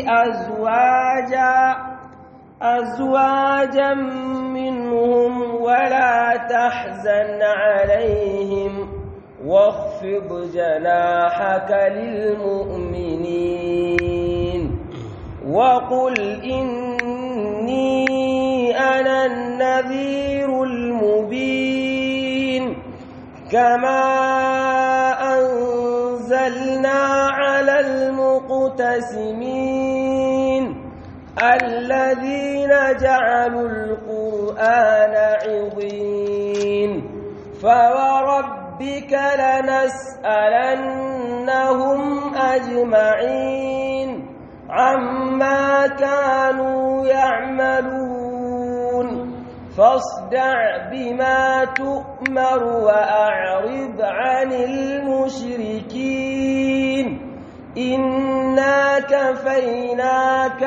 أزواجا أزواجا منهم ولا تحزن عليهم واخفض جناحك للمؤمنين وقل إني أنا النذير المبين كما أنزلنا على المقتسمين الذين جعلوا القرآن عضين فوربك لنسألنهم أجمعين عما كانوا يعملون فاصدع بما تؤمر وأعرض عن المشركين إنا كفيناك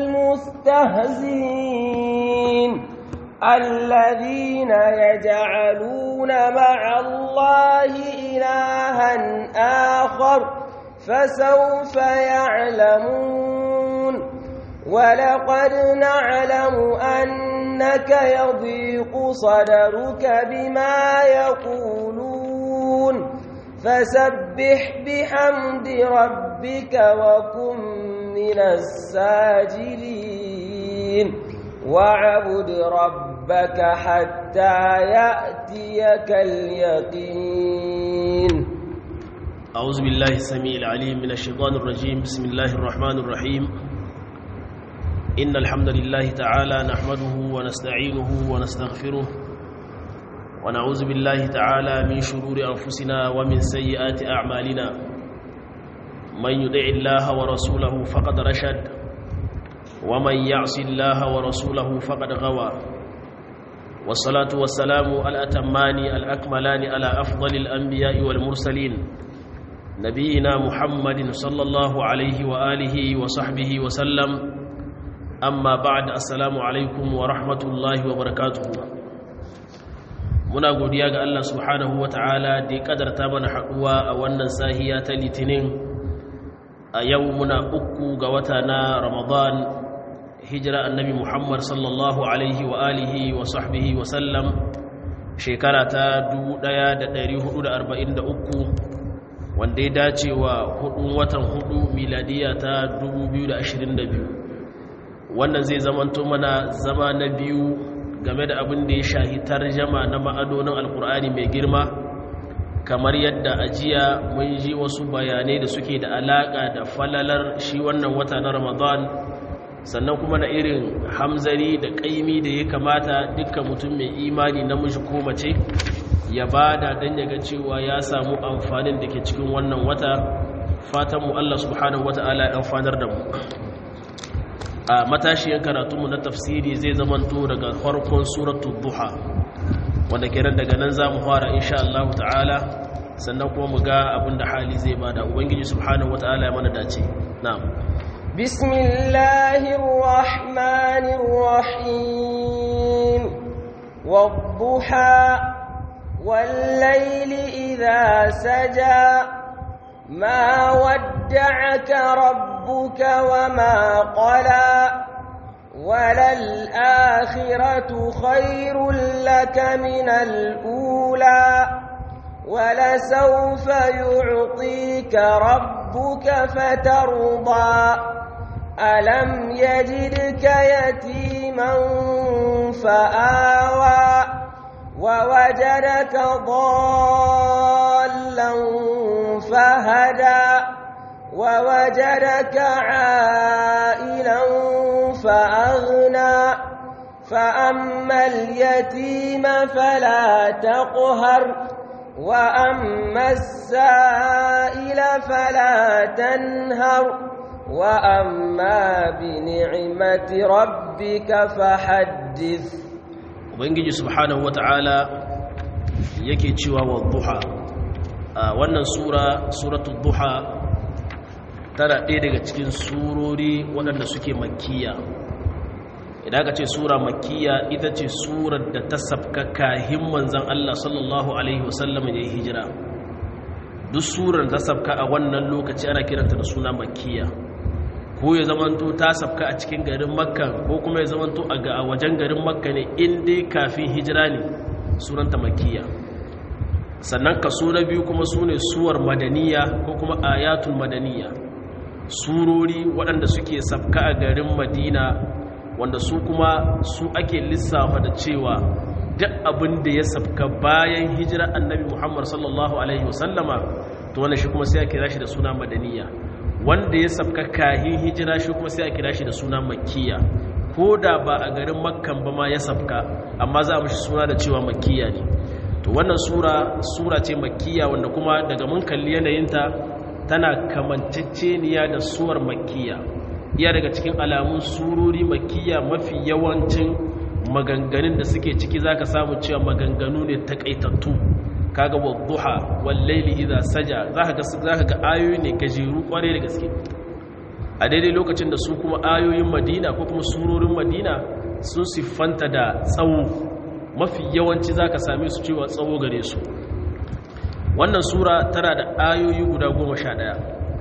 المستهزئين الذين يجعلون مع الله إلها آخر فسوف يعلمون ولقد نعلم أنك يضيق صدرك بما يقولون فسبح بحمد ربك وكن من الساجدين واعبد ربك حتى يأتيك اليقين أعوذ بالله السميع العليم من الشيطان الرجيم بسم الله الرحمن الرحيم إن الحمد لله تعالى نحمده ونستعينه ونستغفره ونعوذ بالله تعالى من شرور أنفسنا ومن سيئات أعمالنا من يدع الله ورسوله فقد رشد ومن يعص الله ورسوله فقد غوى والصلاة والسلام الأتمان الأكملان على أفضل الأنبياء والمرسلين نبينا محمد صلى الله عليه وآله وصحبه وسلم أما بعد السلام عليكم ورحمة الله وبركاته muna godiya ga Allah subhanahu ta'ala da ya kadarta mana haɗuwa a wannan sahiya ta litinin a yau muna uku ga wata na ramadan hijira annabi muhammad sallallahu alaihi wa alihi wa sahbihi wa sallam shekara ta 1443 wanda ya dace wa hudun watan hudu miladiya ta 2022 wannan zai zamanto mana zama na biyu game da abin da ya shahi tarjama na ma'adonin alkur'ani mai girma kamar yadda ajiya mun ji wasu bayanai da suke da alaka da falalar shi wannan wata na ramadan sannan kuma na irin hamzari da kaimi da ya kamata dukkan mutum mai imani namiji ko mace ya bada don ya ga cewa ya samu amfanin da ke cikin wannan wata fatanmu allah subhanahu wata'ala ya amfanar da mu a matashiyar karatunmu na tafsiri zai zamanto daga farkon suratul duha wanda kenan daga nan za mu fara insha Allah ta'ala sannan kuma mu ga abinda hali zai bada ubangiji subhanahu wata'ala ya mana dace na'am bismillahir rahmanir rahim wadduha wal layli idha saja ما ودعك ربك وما قلى وللآخرة خير لك من الأولى ولسوف يعطيك ربك فترضى ألم يجدك يتيما فآوى ووجدك ضالا فهدى ووجدك عائلا فأغنى فأما اليتيم فلا تقهر وأما السائل فلا تنهر وأما بنعمة ربك فحدث ubangiji subhanahu wata'ala yake cewa wa duha a wannan sura suratul duha tana ɗaya daga cikin surori waɗanda suke makkiya idan aka ce sura makkiya ita ce surar da ta sabka kahin manzan Allah sallallahu alaihi wasallam ya yi hijira duk surar ta sabka a wannan lokaci ana kiranta da suna makkiya ko ya zamanto ta sabka a cikin garin makka ko kuma ya zamanto a wajen garin makka ne in dai kafin hijira ne sunanta makkiya sannan kaso na biyu kuma su ne suwar madaniya ko kuma ayatul madaniya surori waɗanda suke sabka a garin madina wanda su kuma su ake lissafa da cewa duk abin da ya sabka bayan hijira annabi muhammad sallallahu alaihi wasallama to wannan shi kuma sai a kira shi da suna madaniya wanda ya sabka kahin hijira shi kuma sai a kira shi da suna makkiya ko da ba a garin makkan ba ma ya sabka amma za a mashi suna da cewa makkiya ne to wannan sura sura ce makkiya wanda kuma daga mun kalli yanayinta tana kamanceceniya da suwar makkiya iya daga cikin alamun surori makkiya mafi yawancin maganganun da suke ciki zaka samu cewa maganganu ne takaitattu kaga wadduha wal layli idha saja zaka ga zaka ga ayoyi ne gajeru kware da gaske a daidai lokacin da su kuma ayoyin Madina ko kuma surorin Madina sun siffanta da tsawo mafi yawanci zaka same su cewa tsawo gare su wannan sura tana da ayoyi guda goma sha ɗaya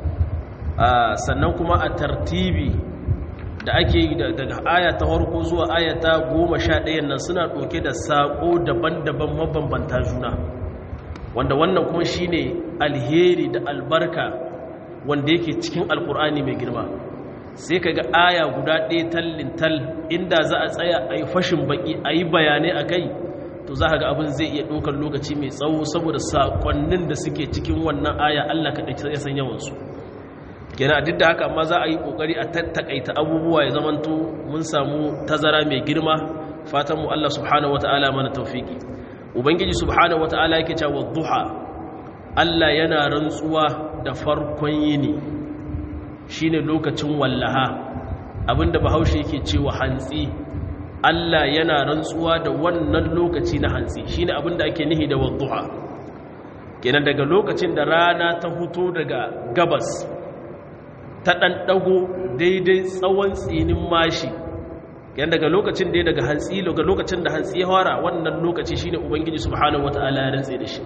sannan kuma a tartibi da ake yi daga aya ta harko zuwa aya ta goma sha ɗayan nan suna ɗauke da saƙo daban-daban mabambanta juna wanda wannan kuma shi ne alheri da albarka wanda yake cikin alkur'ani mai girma sai ka ga aya guda ɗaya tallin tal inda za a tsaya a yi fashin baƙi a yi bayanai a kai to za ga abin zai iya ɗaukar lokaci mai tsawo saboda saƙonnin da suke cikin wannan aya allah kaɗai ya san yawansu kenan duk da haka amma za a yi ƙoƙari a tattakaita abubuwa ya zamanto mun samu tazara mai girma fatan mu allah subhanahu wata'ala mana taufiki ubangiji subhanahu wata'ala yake cewa duha allah yana rantsuwa da farkon yini shine lokacin wallaha abinda bahaushe yake cewa hantsi Allah yana rantsuwa da wannan lokaci na hantsi shine abinda ake nihi da wadduha kenan daga lokacin da rana ta huto daga gabas ta dan dago daidai tsawon tsinin mashi kenan daga lokacin da daga hantsi daga lokacin da hantsi ya fara wannan lokaci shine ubangiji subhanahu wataala ya rantse da shi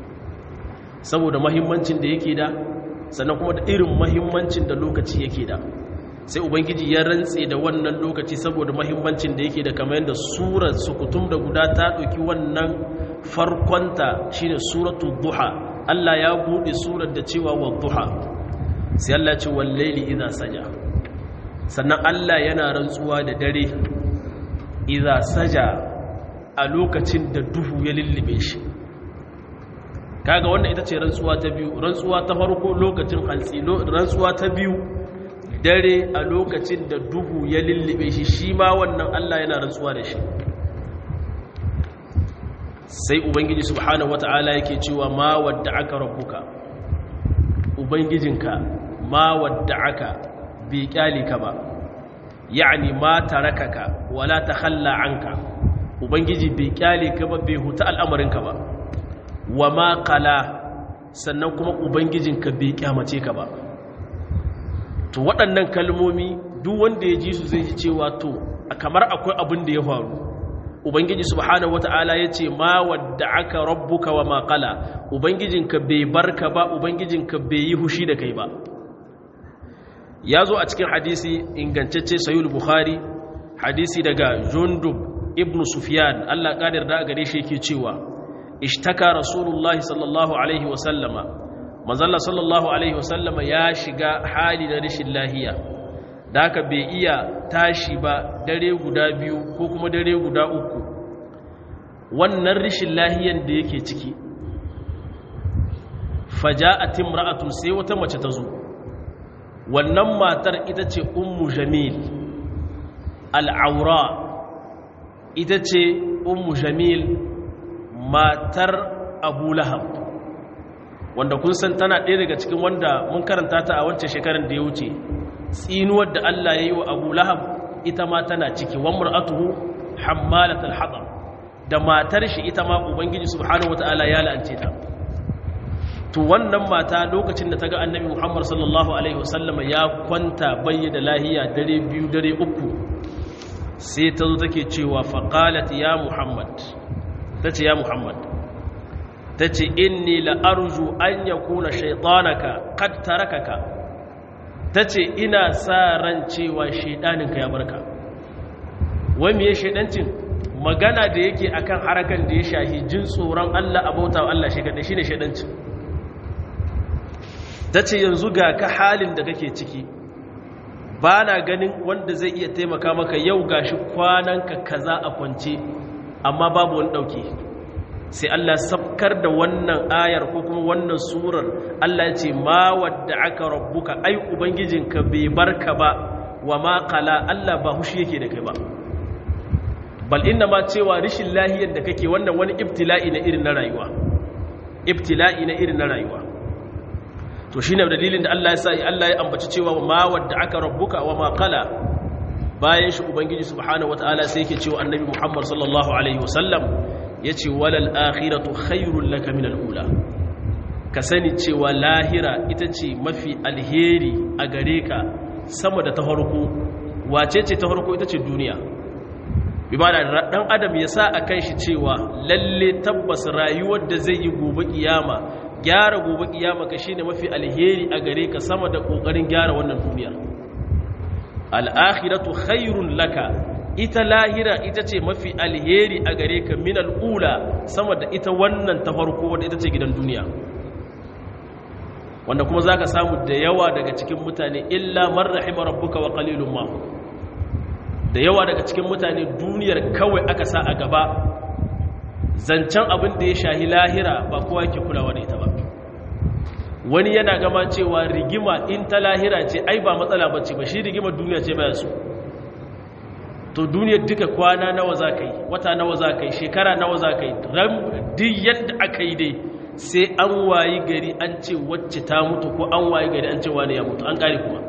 saboda muhimmancin da yake da sannan kuma da irin muhimmancin da lokaci yake da sai ubangiji ya rantse da wannan lokaci saboda mahimmancin da yake da kamar yadda surar sukutum da guda ta ɗauki wannan farkonta shine suratul duha Allah ya buɗe surar da cewa wa duha sai Allah ce wallaili idza saja sannan Allah yana rantsuwa da dare idza saja a lokacin da duhu ya lullube shi kaga wannan ita ce rantsuwa ta biyu rantsuwa ta farko lokacin hantsi rantsuwa ta biyu dare a lokacin da duhu ya lullube shi shi ma wannan Allah yana rantsuwa da shi sai ubangiji subhanahu wata'ala yake cewa ma wadda aka rabbuka ubangijinka ma wadda aka bi ka ba ya'ani ma tarakaka wala takhalla anka ubangiji bi ka ba bai huta al'amarinka ba wa ma qala sannan kuma ubangijinka bai kyamace ka ba to waɗannan kalmomi duk wanda ya ji su zai ji cewa to kamar akwai abin da ya faru ubangiji subhanahu wata'ala ya ce ma wadda aka rabbuka wa maƙala ubangijinka bai barka ba ubangijinka bai yi hushi da kai ba ya zo a cikin hadisi ingantacce sayul bukhari hadisi daga jundub ibn sufyan allah ƙadar da gare shi yake cewa ishtaka rasulullahi sallallahu alaihi wasallama manzalla sallallahu alaihi wasallama ya shiga hali na rashin lahiya da haka bai iya tashi ba dare guda biyu ko kuma dare guda uku wannan rashin lahiyan da yake ciki faja'at imra'atun sai wata mace ta zo wannan matar ita ce ummu jamil al'aura ita ce ummu jamil matar abu lahab wanda kun san tana ɗaya daga cikin wanda mun karanta ta a wancan shekarar da ya wuce tsinuwar da Allah ya yi wa abu lahab ita ma tana ciki wa mur'atuhu hammalat al-hatab da matar shi ita ma ubangiji subhanahu wataala ya la'ance ta to wannan mata lokacin da ta ga annabi Muhammad sallallahu alaihi wasallama ya kwanta bayyana lahiya dare biyu dare uku sai ta zo take cewa faqalat ya Muhammad tace ya Muhammad ta ce inni la'arju an ya kuna shaitanaka kad tarakaka ta ce ina sa ran cewa shaidaninka ya barka wai me shaidancin magana da yake akan harakan da ya shahi jin tsoron Allah abauta wa Allah shi kaɗai shine shaidancin ta ce yanzu ga ka halin da kake ciki ba na ganin wanda zai iya taimaka maka yau gashi kwananka kaza a kwance amma babu wani ɗauke sai Allah sabkar da wannan ayar ko kuma wannan surar Allah ya ce ma wadda aka rabbuka ai ubangijinka bai barka ba wa ma qala Allah ba hushi yake da kai ba bal inna ma cewa rishin lahiyar da kake wannan wani ibtila'i na irin na rayuwa ibtila'i na irin na rayuwa to shine dalilin da Allah ya sa Allah ya ambaci cewa ma wadda aka rabbuka wa ma qala bayan shi ubangiji subhanahu wataala sai yake cewa annabi Muhammad sallallahu alaihi wasallam yace walal akhiratu khairul laka min ula ka sani cewa lahira ita ce mafi alheri a gare ka sama da ta farko wace ce ta farko ita ce duniya bi ba da dan adam ya sa a kan shi cewa lalle tabbas rayuwar da zai yi gobe kiyama gyara gobe kiyama ka shine mafi alheri a gare ka sama da kokarin gyara wannan duniya al-akhiratu khairun laka ita lahira ita ce mafi alheri a gare ka min al'ula sama da ita wannan ta farko wadda ita ce gidan duniya wanda kuma za ka samu da yawa daga cikin mutane illa man rahima rabbuka wa qalilun ma da yawa daga cikin mutane duniyar kawai aka sa a gaba zancen abin da ya shahi lahira ba kowa yake kulawa da ita ba wani yana gama cewa rigima in ta lahira ce ai ba matsala bace ba shi rigimar duniya ce baya so to duniyar duka kwana nawa za ka yi wata nawa za ka yi shekara nawa za ka yi duk yadda aka yi dai sai an wayi gari an ce wacce ta mutu ko an wayi gari an ce wani ya mutu an kare kuma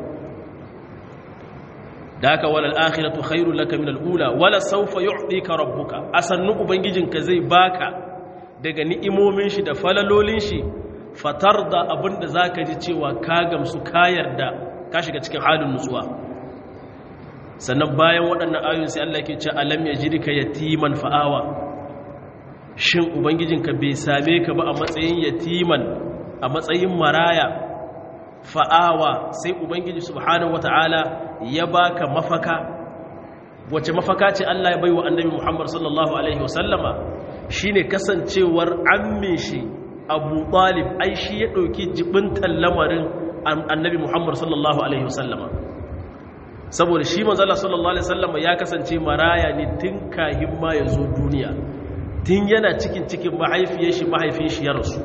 da haka walal akhiratu khairul laka min al-ula wala sawfa yu'tika rabbuka asannu ubangijinka zai baka daga ni'imomin shi da falalolin shi fatarda abinda zaka ji cewa ka gamsu ka yarda ka shiga cikin halin nutsuwa sannan bayan waɗannan ayoyin sai Allah ke ce alam yajidka yatiman fa'awa shin ubangijinka bai same ka ba a matsayin yatiman a matsayin maraya fa'awa sai ubangiji subhanahu wata'ala ya baka mafaka wace mafaka ce Allah ya bai wa annabi Muhammad sallallahu alaihi wasallama shine kasancewar ammin shi Abu Talib ai shi ya dauki jibintan lamarin annabi Muhammad sallallahu alaihi wasallama saboda shi manzo Allah sallallahu alaihi wasallama ya kasance maraya ne tun kahin ma ya zo duniya tun yana cikin cikin mahaifiyar shi mahaifin shi ya rasu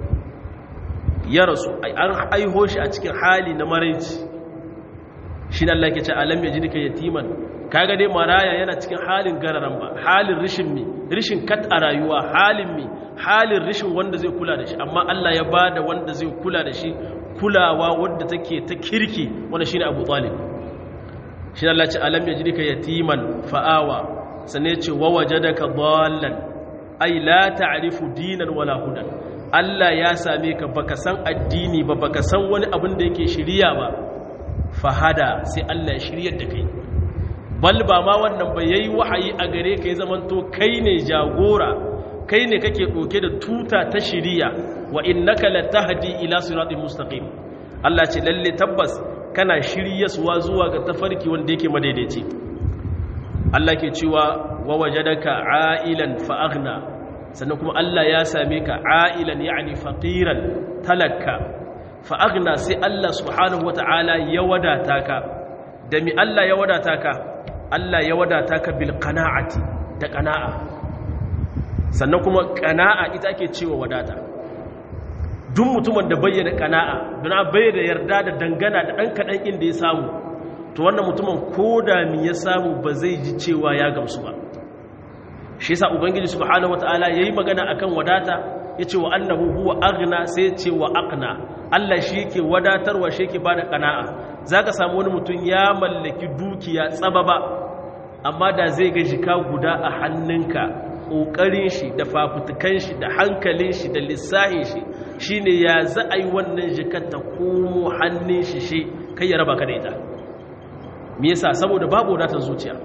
ya rasu an aiho shi a cikin hali na maraici shi Allah ke ce alam ya ji duka yatiman kaga dai maraya yana cikin halin gararan ba halin rishin mi rishin kat a rayuwa halin mi halin rishin wanda zai kula da shi amma Allah ya bada wanda zai kula da shi kulawa wanda take ta kirki wanda shine Abu Talib shi Allah ce alam ya ji duka yatiman fa'awa sanne ce wa wajadaka dallan ai la ta'rifu dinan wala hudan Allah ya same ka baka san addini ba baka san wani abin da yake shiriya ba fahada sai Allah ya shiryar da kai bal ba ma wannan ba yayi wahayi a gare ka ya zamanto kai ne jagora kai ne kake doke da tuta ta shiriya wa innaka latahdi ila siratin mustaqim Allah ce lalle tabbas kana shiryaswa zuwa ga tafarki wanda yake madaidaici Allah ke cewa wa wajadaka a'ilan fa aghna sannan kuma Allah ya same ka a'ilan yani faqiran talakka fa aghna sai Allah subhanahu wata'ala ya wadata ka da mi Allah ya wadata ka Allah ya wadata ka bil qana'ati da qana'a sannan kuma qana'a ita ake cewa wadata duk mutumin da bayyana qana'a don bayyana yarda da dangana da dan kadan inda ya samu to wannan mutumin koda mi ya samu ba zai ji cewa ya gamsu ba shi yasa ubangiji subhanahu wataala yayi magana akan wadata yace wa annahu huwa aghna sai yace wa aqna Allah shi yake wadatarwa shi yake bada qana'a zaka samu wani mutum ya mallaki dukiya tsababa amma da zai ga jika guda a hannunka kokarin shi da fafutukan shi da hankalin shi da lissahin shi shine ya za a yi wannan jikar ta komo hannun shi shi kai ya raba ka da ita me yasa saboda babu wadatar zuciya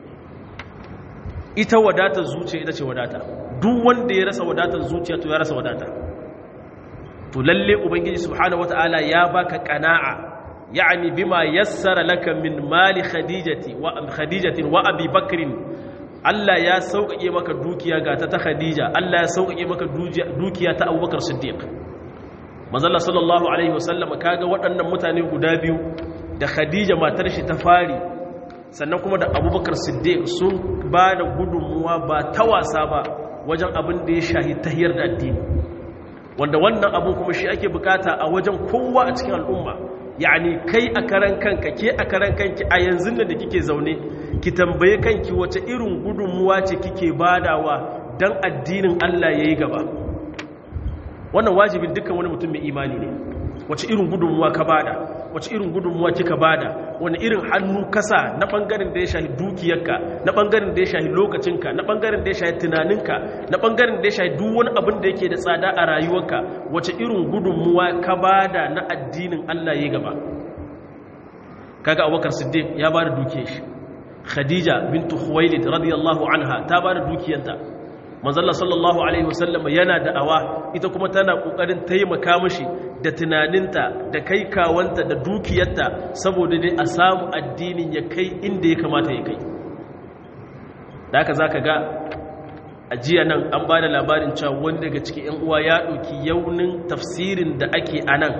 ita wadatar zuciya ita ce wadata duk wanda ya rasa wadatar zuciya to ya rasa wadata to lalle ubangiji subhanahu wataala ya baka qana'a يعني بما يسر لك من مال خديجة وخديجة وأبي بكر Allah ya sauƙaƙe maka dukiya ga ta ta Khadija Allah ya sauƙaƙe maka dukiya ta Abubakar Siddiq Manzalla sallallahu alaihi wasallam kaga waɗannan mutane guda biyu da Khadija matar shi ta fari sannan kuma da Abubakar Siddiq sun ba da gudunmuwa ba ta wasa ba wajen abin da ya shahi tahiyar da addini wanda wannan abu kuma shi ake bukata a wajen kowa a cikin al'umma yani kai a karan kanka ke a karan kanki a yanzu da kike zaune ki tambaye kanki wace irin gudunmuwa ce kike badawa don addinin Allah ya yi gaba wannan wajibin dukkan wani mutum mai imani ne wace irin gudunmuwa ka bada wace irin gudunmuwa kika bada wani irin hannu kasa na bangaren da ya shahi dukiyarka na bangaren da ya shahi lokacinka na bangaren da ya shahi tunaninka na bangaren da ya shahi duk wani abin da yake da tsada a rayuwarka wace irin gudunmuwa ka bada na addinin Allah ya gaba kaga Abubakar Siddiq ya bada dukiyar shi Khadija bintu Khuwailid radiyallahu anha ta bada dukiyarta manzalla sallallahu alaihi wasallam yana da'awa ita kuma tana kokarin taimaka mishi da tunaninta da kai kawanta da dukiyarta saboda dai a samu addinin ya kai inda ya kamata ya kai da haka zaka ga ajiya nan an bada labarin cewa wani daga cikin yan uwa ya dauki yaunin tafsirin da ake anan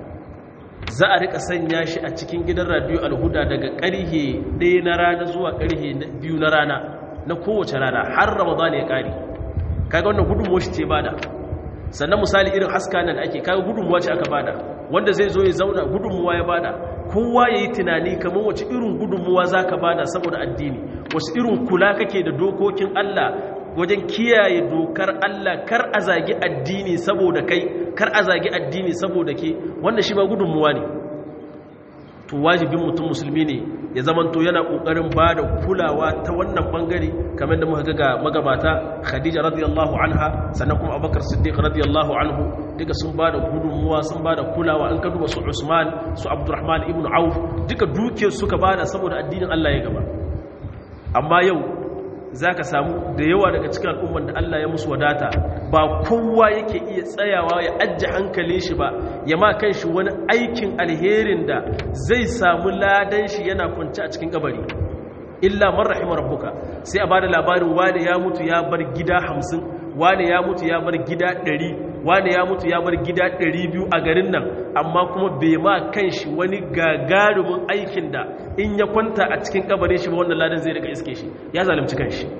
za a rika sanya shi a cikin gidan radio alhuda daga karhe 1 na rana zuwa karhe 2 na rana na kowace rana har ramadan ya kare kaga wannan gudunmuwa shi ce bada sannan misali irin haska nan ake kaga gudunmuwa ce aka bada wanda zai zo ya zauna gudunmuwa ya bada kowa ya yi tunani kamar wace irin gudunmuwa za ka bada saboda addini wasu irin kula kake da dokokin Allah wajen kiyaye dokar Allah kar a zagi addini saboda kai kar a zagi addini saboda ke wanda shi ma gudunmuwa ne to wajibin mutum musulmi ne ya zamanto yana kokarin bada kulawa ta wannan bangare kamar da muka ga magabata Khadija radiyallahu anha sannan kuma Abubakar Siddiq radiyallahu anhu duka sun bada gudunmuwa sun bada kulawa an ka duba su Usman su Abdurrahman ibn Auf duka dukiyar suka bada saboda addinin Allah ya gaba amma yau zaka samu da yawa daga cikin al'umman da Allah ya musu wadata ba kowa yake iya tsayawa ya ajje hankalin shi ba ya ma kan shi wani aikin alherin da zai samu ladan shi yana kwanci a cikin kabari illa man rahima rabbuka sai a bada labarin wani ya mutu ya bar gida hamsin wani ya mutu ya bar gida ɗari wani ya mutu ya bar gida ɗari biyu a garin nan amma kuma bai ma kan shi wani gagarumin aikin da in ya kwanta a cikin kabarin shi ba wannan ladan zai rika iske shi ya zalimci kan shi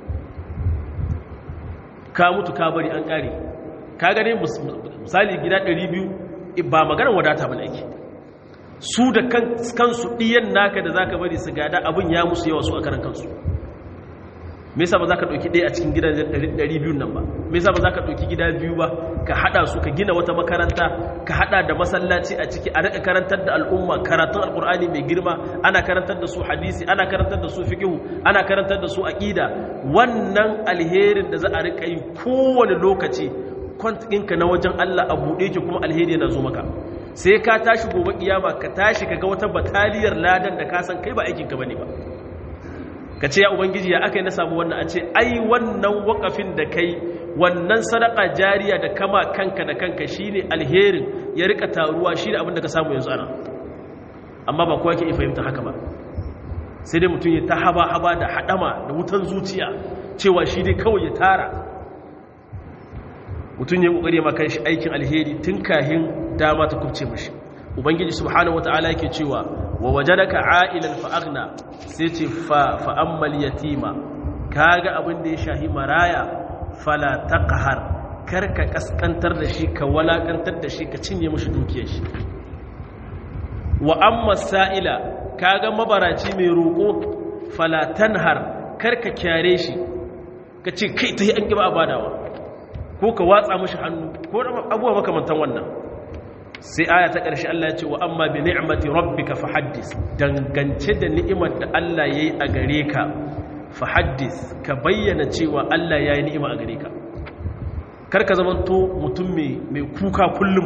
ka mutu ka bari an kare ka gane misali gida 200 ba maganar wadata ba ake su da kansu ɗiyan naka da zaka bari su gada abin ya musu yawa su a karan kansu me yasa ba za ka ɗauki ɗaya a cikin gidan 200 nan ba me yasa ba za ka ɗauki gida biyu ba ka haɗa su ka gina wata makaranta ka haɗa da masallaci a ciki a riƙa karantar da al'umma karatun alƙur'ani mai girma ana karantar da su hadisi ana karantar da su fiqhu ana karantar da su aqida wannan alherin da za a riƙa yi kowane lokaci kwantinka na wajen Allah a buɗe ki kuma alheri yana zo maka sai ka tashi gobe kiyama ka tashi ka ga wata bataliyar ladan da ka san kai ba aikinka bane ba ka ce ya ubangiji ya aka yi na samu wannan a ce ai wannan wakafin da kai wannan sadaka jariya da kama kanka da kanka shine alherin ya rika taruwa shine abin da ka samu yanzu ana amma ba kowa ke iya fahimta haka ba sai dai mutum ya ta haba haba da hadama da wutan zuciya cewa shi dai kawai ya tara mutum ya kokari ma shi aikin alheri tun kahin dama ta kubce mashi ubangiji subhanahu wataala yake cewa wa wajadaka a'ilan fa aghna sai ce fa fa ammal yatima kaga abin da ya shahi maraya fala taqhar karka kaskantar da shi ka walakantar da shi ka cinye mishi dukiyar shi wa amma sa'ila kaga mabaraci mai roko fala tanhar karka kyare shi ka ce kai tayi an kiba abadawa ko ka watsa mishi hannu ko abubuwa makamantan wannan sai aya ta ƙarshe Allah ya ce wa amma bi ni'mati rabbika fahaddis dangance da ni'imar da Allah yayi a gare ka fahaddis ka bayyana cewa Allah yayi ni'ima a gare ka kar ka zama to mutum mai mai kuka kullum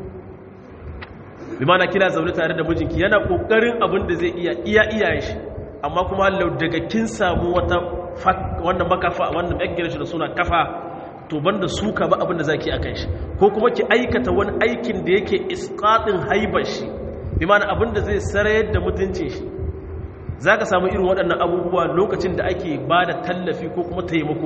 bi mana kina zaune tare da mijinki yana kokarin abin da zai iya iya iyaye shi amma kuma Allah daga kin samu wata wannan makafa wannan yaggire shi da suna kafa to banda suka ba abin da zaki akan shi ko kuma ki aikata wani aikin da yake isqatin haibar shi bi mana abin da zai sarayar da mutuncin shi za ka samu irin waɗannan abubuwa lokacin da ake ba da tallafi ko kuma taimako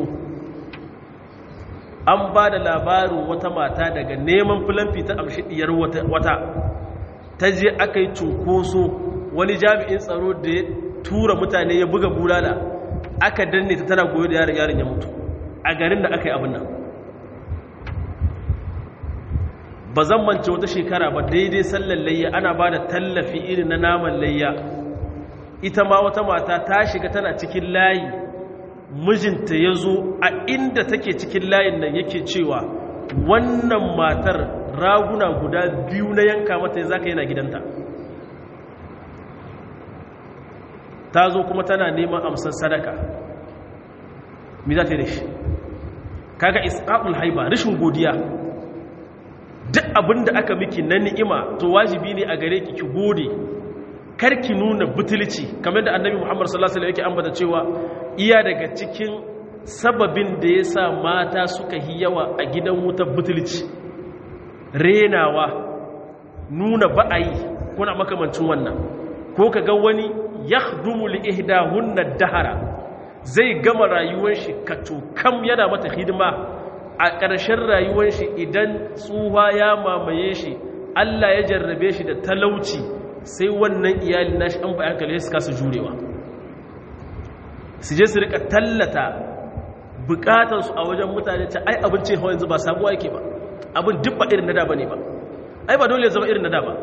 an ba da labarin wata mata daga neman filamfi ta amshi ɗiyar wata ta je aka yi cunkoso wani jami'in tsaro da ya tura mutane ya buga bulala aka danne ta tana goyo da yaron yaron ya mutu a garin da aka yi abin nan ba zan mance wata shekara ba daidai sallar layya ana ba da tallafi irin na naman layya ita ma wata mata ta shiga tana cikin layi mijinta ya zo a inda take cikin layin nan yake cewa wannan matar raguna guda biyu na yanka mata ya zaka yana gidanta ta zo kuma tana neman amsar sadaka mi za ta yi da shi kaga isqaqul haiba rashin godiya duk abin da aka miki na ni'ima to wajibi ne a gare ki ki gode karki nuna butulci kamar da annabi Muhammad sallallahu alaihi wasallam yake ambata cewa iya daga cikin sababin da yasa mata suka yi yawa a gidan wutar butulci renawa nuna ba'ayi kuna makamancin wannan ko kaga wani yakhdumu li ihdahunna dahara zai gama rayuwar shi kam yana mata hidima a ƙarshen rayuwar shi idan tsuha ya mamaye shi Allah ya jarrabe shi da talauci sai wannan iyali nashi an bayan kalai su kasa jurewa su je su rika tallata bukatansu a wajen mutane ce ai abin ce hawa yanzu ba sabuwa yake ba abin duk ba irin na da ba ne ba ai ba dole ya zama irin na da ba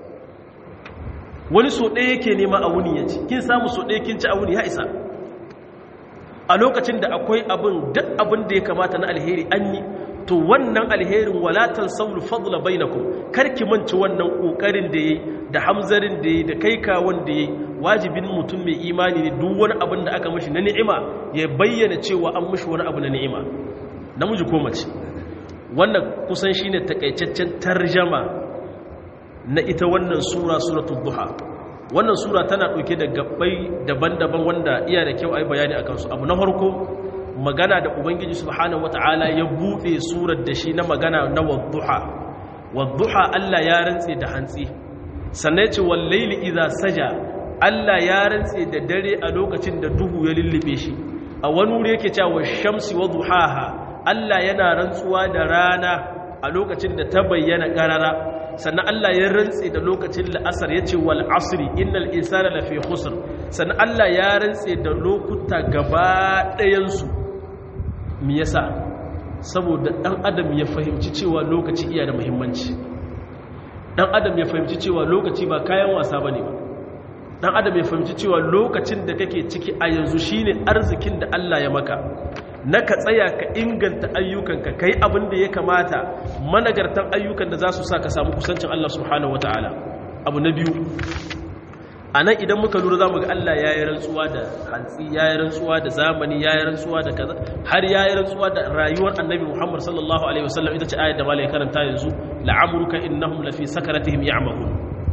wani so ɗaya yake nema a wuni ya ci kin samu so ɗaya kin ci a wuni ya isa a lokacin da akwai abin duk abin da ya kamata na alheri an yi to wannan alherin walatan saulu fadla bainakum karki manci wannan kokarin da yayi da hamzarin da yayi da kai kawon da yayi wajibin mutum mai imani ne duk wani abin da aka mishi na ni'ima ya bayyana cewa an mishi wani abu na ni'ima namiji ko mace wannan kusan shine takaitaccen tarjama na ita wannan sura suratul duha wannan sura tana ɗauke da gabbai daban-daban wanda iya da kyau a yi bayani a kansu abu na farko magana da ubangiji subhanahu wata'ala ya buɗe surar da shi na magana na wadduha wadduha Allah ya rantse da hantsi sannan ce wallaili idza saja Allah ya rantse da dare a lokacin da duhu ya lullube shi a wani wuri yake cewa shamsi wa duhaha Allah yana rantsuwa da rana a lokacin da ta bayyana karara sannan Allah ya rantse da lokacin la'asar ya ce wal asri innal insana lafi khusr sannan Allah ya rantse da lokuta gaba ɗayansu me yasa saboda ɗan adam ya fahimci cewa lokaci iya da muhimmanci ɗan adam ya fahimci cewa lokaci ba kayan wasa bane ba ɗan adam ya fahimci cewa lokacin da kake ciki a yanzu shine arzikin da Allah ya maka na ka tsaya ka inganta ayyukanka ka yi abin da ya kamata managartan ayyukan da za su sa ka samu kusancin Allah subhanahu wata'ala abu na biyu a nan idan muka lura za mu ga Allah ya yi rantsuwa da hantsi ya yi rantsuwa da zamani ya yi rantsuwa da kaza har ya yi rantsuwa da rayuwar annabi muhammad sallallahu alaihi wasallam ita ce ayat da malai karanta yanzu la'amruka innahum lafi sakaratihim ya'mahun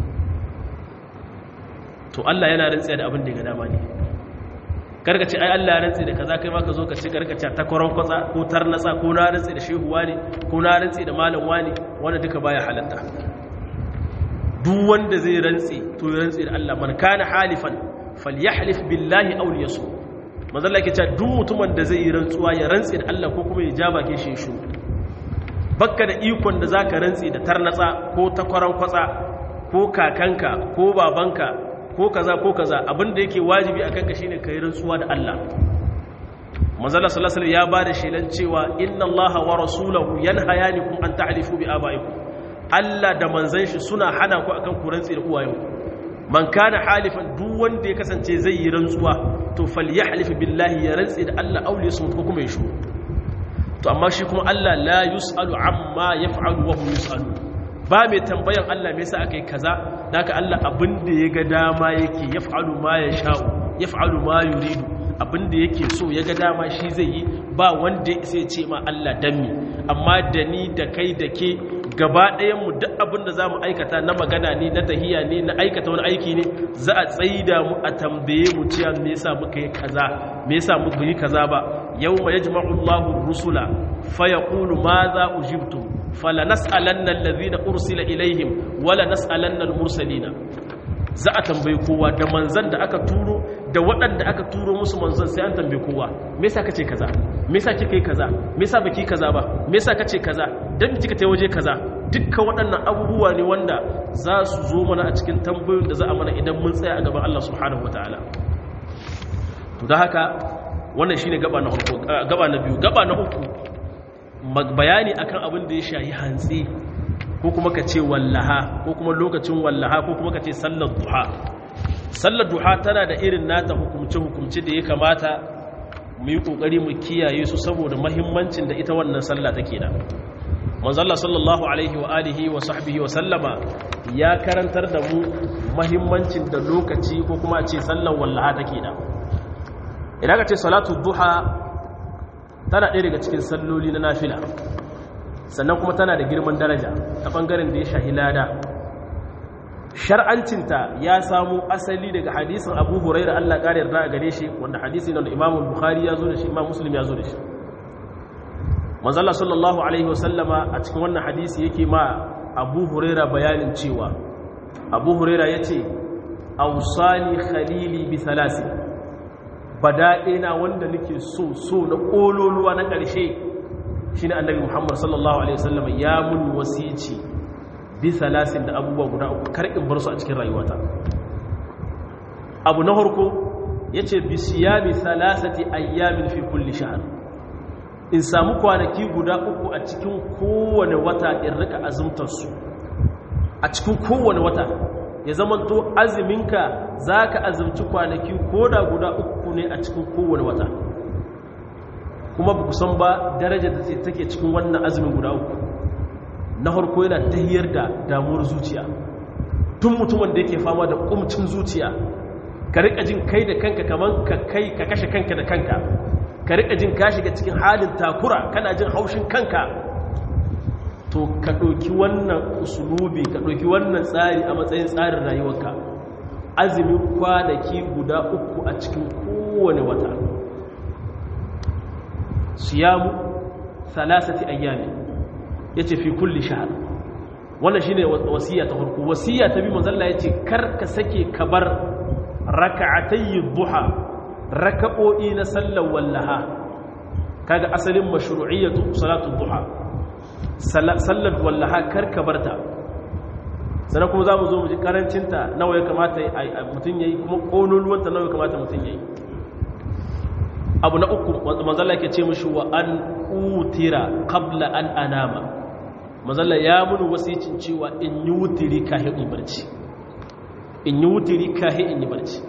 to Allah yana rantsiya da abin da ya ga dama ne karka ce ai Allah ya rantsi da kaza kai ma ka zo ka ci karka ce ta koron kwatsa ko tarnatsa ko na rantsi da shehu wani ko na rantsi da malam wani wanda duka baya halatta duk wanda zai rantsi to ya rantsi da Allah man kana halifan falyahlif billahi aw liyasu manzo Allah yake cewa duk mutumin da zai yi rantsuwa ya rantsi da Allah ko kuma ya ja bakin shi shu bakka da ikon da zaka rantsi da tarnatsa ko ta koron kwatsa ko kakanka ko babanka ko kaza ko kaza abinda yake wajibi akan ka shine kai rantsuwa da Allah manzala sallallahu alaihi ya bada shelan cewa inna allaha wa rasulahu yanhayanikum an ta'rifu bi abaikum Allah da manzon shi suna hana ku akan ku rantsi da uwayenku man kana halifan duk wanda ya kasance zai yi rantsuwa to falyahlif billahi ya rantsi da Allah aw yasmut ko kuma ya shu to amma shi kuma Allah la yusalu amma yaf'alu wa hum yusalu ba mai tambayan Allah me yasa akai kaza daga Allah abin da ya ga dama yake yaf'alu ma yasha'u yaf'alu ma yuridu abin da yake so ya ga dama shi zai yi ba wanda sai ce ma Allah danmi amma da ni da kai da ke gaba ɗayan mu duk abin da zamu aikata na magana ne na tahiya ne na aikata wani aiki ne za a tsaida mu a tambaye mu cewa me yasa muka yi kaza me yasa muka yi kaza ba yawma yajma'u Allahu rusula fa yaqulu ma za ujibtum fala nas'alanna allazina ursila ilaihim wala nas'alanna al-mursalina za a tambayi kowa da manzan da aka turo da waɗanda aka turo musu manzan sai an tambayi kowa me yasa kace kaza me yasa kika yi kaza me yasa baki kaza ba me yasa kace kaza dan kika tai waje kaza dukkan waɗannan abubuwa ne wanda za su zo mana a cikin tambayoyin da za a mana idan mun tsaya a gaban Allah subhanahu wataala to da haka wannan shine gaba na farko gaba na biyu gaba na uku bayani akan abin da ya shayi hantsi ko kuma ka ce wallaha ko kuma lokacin wallaha ko kuma ka ce sallar duha sallar duha tana da irin nata hukumce-hukumce da ya kamata mu yi ƙoƙari mu kiyaye su saboda mahimmancin da ita wannan sallah take da manzalla sallallahu alaihi wa alihi wa sahbihi wa sallama ya karantar da mu mahimmancin da lokaci ko kuma a ce sallar wallaha take da idan ka ce salatu duha tana ɗaya daga cikin salloli na nafila sannan kuma tana da girman daraja ta ɓangaren da ya shahi lada shar'ancinta ya samu asali daga hadisin abu huraira allah ƙari yarda a gare shi wanda hadisi na imam bukhari ya zo da shi imam muslim ya zo da shi manzala sallallahu alaihi wasallama a cikin wannan hadisi yake ma abu huraira bayanin cewa abu huraira ya ce ausani khalili bi salasi badaɗena wanda nake so so na ƙololuwa na ƙarshe shi ne annabi muhammad sallallahu alaihi wasallam ya mun wasici bi salasin da abubuwa guda uku kar in bar su a cikin rayuwata abu na harko ya ce bi siyami salasati ayyamin fi kulli shahar in samu kwanaki guda uku a cikin kowane wata in rika azumtarsu a cikin kowane wata ya zamanto azuminka za ka azumci kwanaki ko da guda uku ne a cikin kowane wata kuma ba san ba darajar da take cikin wannan azumin guda uku na harko yana tahiyar da damuwar zuciya tun mutumin da yake fama da kumcin zuciya ka rika jin kai da kanka kaman ka kai ka kashe kanka da kanka ka rika jin ka shiga cikin halin takura kana jin haushin kanka to ka ɗauki wannan usulubi ka ɗauki wannan tsari a matsayin tsarin rayuwarka azumin kwanaki guda uku a cikin kowane wata siyamu salasati ayyami yace fi kulli shahr wannan shine wasiya ta farko wasiya ta bi manzo Allah yace kar ka sake ka bar rak'atay duha raka'o'i na sallar wallaha kaga asalin mashru'iyyatu salatu duha sallar wallaha kar ka barta sannan kuma zamu zo mu ji karancinta nawa ya kamata mutun yayi kuma kololuwanta nawa ya kamata mutun yayi abu na uku manzala ke ce mashi wa an utira qabla an anama manzala ya mun wasicin cewa in yi wutiri kahin in barci in yi wutiri kahin in yi barci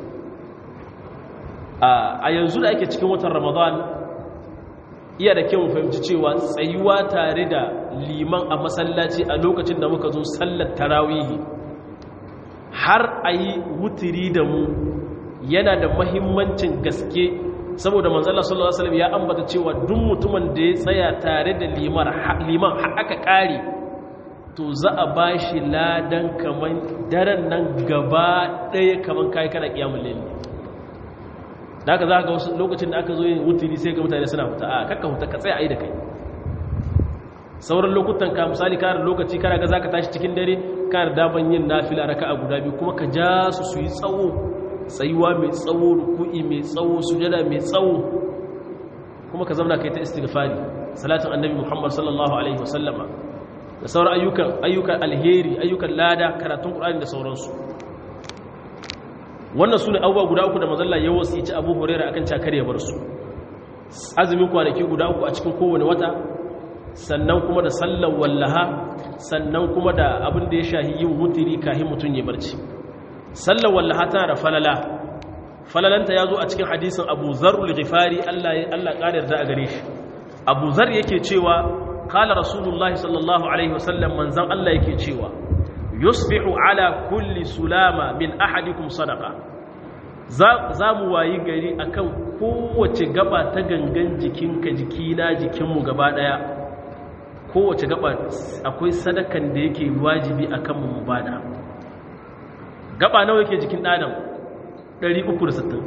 a yanzu da ake cikin watan ramadan iya da kyau fahimci cewa tsayuwa tare da liman a masallaci a lokacin da muka zo sallar tarawihi har a yi wutiri da mu yana da mahimmancin gaske saboda manzala sallallahu alaihi wasallam ya ambata cewa duk mutumin da ya tsaya tare da liman liman aka kare to za a bashi ladan kaman daren nan gaba daya kaman kai kana kiyamul layl da haka za ga wasu lokacin da aka zo yin wutiri sai ga mutane suna fita a kakka huta ka tsaya ayi da kai sauran lokutan ka misali kana lokaci kana ga zaka tashi cikin dare kana da daban yin nafila raka'a guda biyu kuma ka ja su su yi tsawo tsayuwa mai tsawo ruku'i mai tsawo sujada mai tsawo kuma ka zauna kai ta istighfari salatin annabi Muhammad sallallahu alaihi wasallama da sauran ayyukan ayyukan alheri ayyukan lada karatun Qur'ani da sauransu wannan sune abubuwa guda uku da manzon ya wasici Abu Hurairah akan cakar ya bar su azumin kwanaki guda uku a cikin kowane wata sannan kuma da sallar wallaha sannan kuma da abin da ya shahi yin wutiri kahin mutun ya barci sallar wallaha tana da falala falalanta ya zo a cikin hadisin abu zarul ghifari Allah ƙarar da a gare shi abu zar yake cewa kala rasulullahi sallallahu alaihi wasallam manzan Allah yake cewa yusbihu ala kulli sulama min ahadikum sadaqa za mu wayi gari akan kowace gaba ta gangan jikinka jikina jikinmu gaba daya kowace gaba akwai sadakan da yake wajibi akan mu bada gaba nawa yake jikin ɗadam 360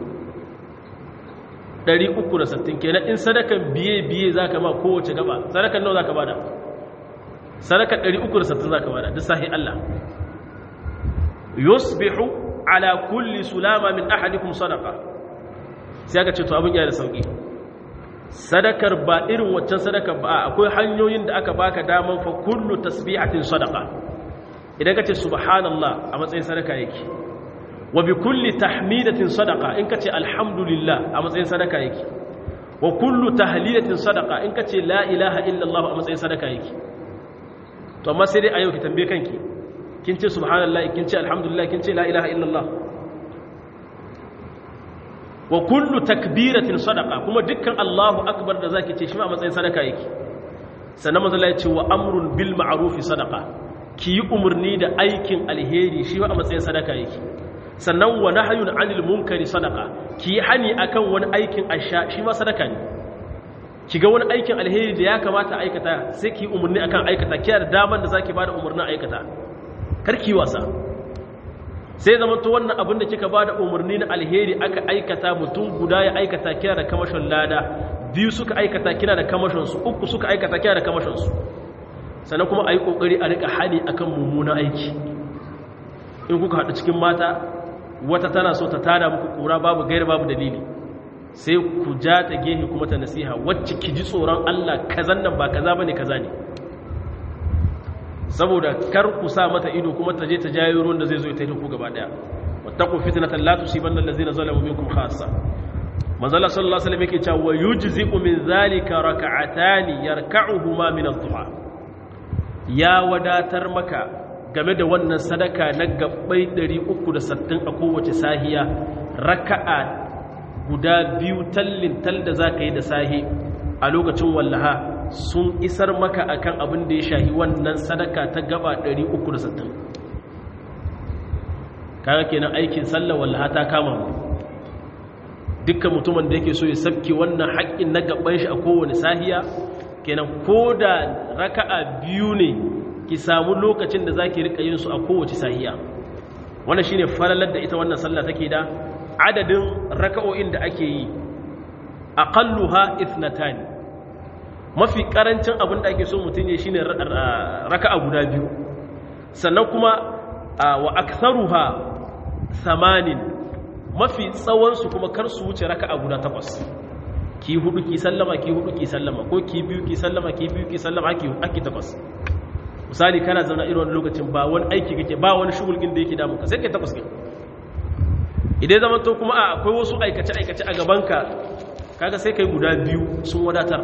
360 kenan in sadakan biye-biye za ka ma kowace gaba sadakan nawa za ka bada sadaka 360 zaka bada duk sahi Allah yusbihu ala kulli sulama min ahadikum sadaqa sai aka ce to abin yana da sauki sadakar ba irin waccan sadakar ba akwai hanyoyin da aka baka daman fa kullu tasbihatin sadaqa idan ka ce subhanallah a matsayin sadaka yake wa bi kulli tahmidatin sadaqa in ka ce alhamdulillah a matsayin sadaka yake wa kullu tahlilatin sadaqa in ka ce la ilaha illallah a matsayin sadaka yake to amma sai dai a yau ki tambaye kanki kin ce subhanallah kin ce alhamdulillah kin ce la ilaha illallah wa kullu takbiratin sadaqa kuma dukkan Allahu akbar da zaki ce shi ma a matsayin sadaka yake sannan manzo Allah ya ce wa amrun bil ma'ruf sadaqa ki yi umarni da aikin alheri shi ma a matsayin sadaka yake sannan wa nahyun anil munkari sadaqa ki yi hani akan wani aikin asha shi ma sadaka ne ki ga wani aikin alheri da ya kamata aikata sai ki yi umarni akan aikata kiyar da daman da zaki bada umarnin aikata kar ki wasa sai zama to wannan abin da kika bada umarni na alheri aka aikata mutum guda ya aikata kina da kamashin lada biyu suka aikata kina da kamashin su uku suka aikata kina da kamashin su sannan kuma ayi kokari a rika hali akan mummunan aiki in kuka haɗu cikin mata wata tana so ta tada muku kura babu gaira babu dalili sai ku ja ta gehe kuma ta nasiha wacce ki ji tsoron Allah kazan nan ba kaza bane kaza ne saboda kar ku sa mata ido kuma ta je ta jayo ruwan da zai zo ta yi ku gaba daya wattaqu fitnatan la tusibanna allazina zalamu minkum khassa manzala sallallahu alaihi wasallam yake cewa yujzi'u min zalika rak'atan yarka'uhuma min adh-dhuha ya wadatar maka game da wannan sadaka na gabbai 360 a kowace sahiya raka'a guda biyu tallin tal da zaka yi da sahi a lokacin wallaha sun isar maka akan abin da ya shahi wannan sadaka ta gaba 360 kaga kenan aikin sallah wallaha ta kama mu dukkan mutumin da yake so ya sabke wannan haƙƙin na gaban shi a kowane sahiya kenan ko da raka'a biyu ne ki samu lokacin da zaki rika yin su a kowace sahiya wannan shine falalar da ita wannan sallah take da adadin raka'o'in da ake yi aqalluha ithnatani mafi karancin abin da ake so mutum ya shine raka'a guda biyu sannan kuma wa aktharuha samanin mafi tsawon su kuma kar su wuce raka'a guda takwas ki hudu ki sallama ki hudu ki sallama ko ki biyu ki sallama ki biyu ki sallama aki aki takwas misali kana zauna irin wani lokacin ba wani aiki kake ba wani shugulgin da yake damu ka sai kai takwas kai idan zaman to kuma a akwai wasu aikace aikace a gabanka kaga sai kai guda biyu sun wadatar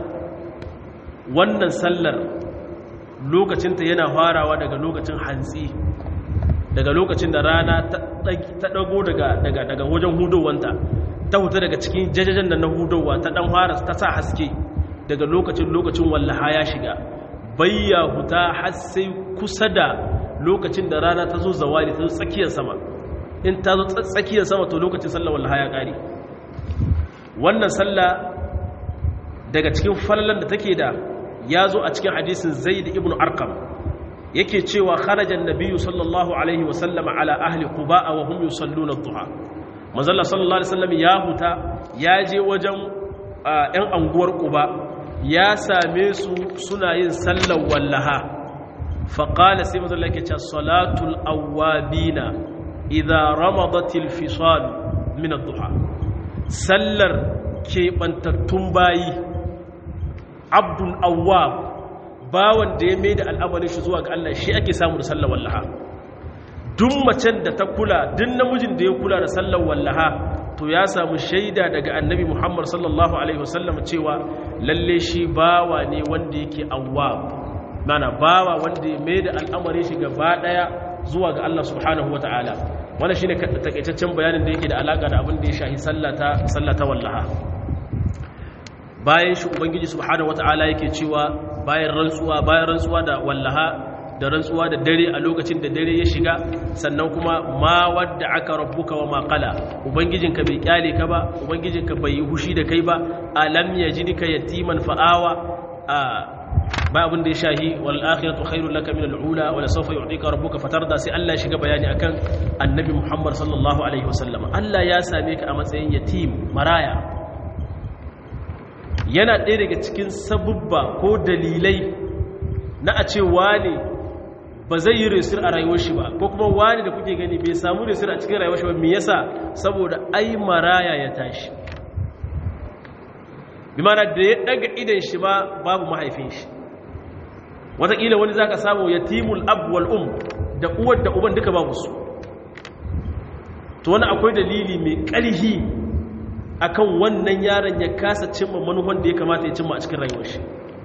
wannan sallar lokacinta yana farawa daga lokacin hantsi daga lokacin da rana ta dago daga wajen hudowanta ta huta daga cikin jajajen da na hudowa ta dan fara ta sa haske daga lokacin lokacin wallaha ya shiga bayya huta har sai kusa da lokacin da rana ta zo zawali ta zo tsakiyar sama in ta zo tsakiyar sama to lokacin sallar wallaha ya kare wannan sallah daga cikin fallan da take da ya zo a cikin hadisin zaid ibn arkam yake cewa kharajan nabiyyu sallallahu alaihi wa sallama ala ahli quba wa hum yusalluna ad-duha manzalla sallallahu alaihi wasallam ya huta ya je wajen ɗan anguwar quba ya same su suna yin sallar wallaha fa qala sai manzalla yake cewa salatul awabina idza ramadatil fisal min ad-duha sallar keɓantattun bayi abdun awwab bawan da ya mai da al'amarin shi zuwa ga Allah shi ake samu da sallar wallaha duk macen da ta kula duk namijin da ya kula da sallar wallaha to ya samu shaida daga annabi Muhammad sallallahu alaihi wasallam cewa lalle shi bawa ne wanda yake awwab mana bawa wanda ya mai da al'amarin shi gaba daya zuwa ga Allah subhanahu wataala wannan shine takaitaccen bayanin da yake da alaka da abin da ya shahi sallata sallata wallaha bayan shi ubangiji subhanahu wata'ala yake cewa bayan rantsuwa bayan rantsuwa da wallaha da rantsuwa da dare a lokacin da dare ya shiga sannan kuma ma wadda aka rabbuka wa ma qala ubangijinka bai kyale ka ba ubangijinka bai yi hushi da kai ba alam yajidka yatiman fa'awa a ba abin da ya shahi wal akhiratu khairul laka min al ula wa la sawfa yu'tika rabbuka fatarda sai Allah ya shiga bayani akan annabi Muhammad sallallahu alaihi wasallam Allah ya same ka a matsayin yatim maraya yana ɗaya daga cikin sabubba ko dalilai na a ce wane ba zai yi resir a rayuwar shi ba ko kuma wani da kuke gani bai samu resir a cikin rayuwar shi ba me yasa saboda ai maraya ya tashi bi mana da ya daga idan shi ba babu mahaifin shi wataƙila wani za ka samu yatimul ab wal um da uwar da uban duka babu su to wani akwai dalili mai ƙarhi akan wannan yaron ya kasa cimma manuhan da ya kamata ya cimma a cikin rayuwar shi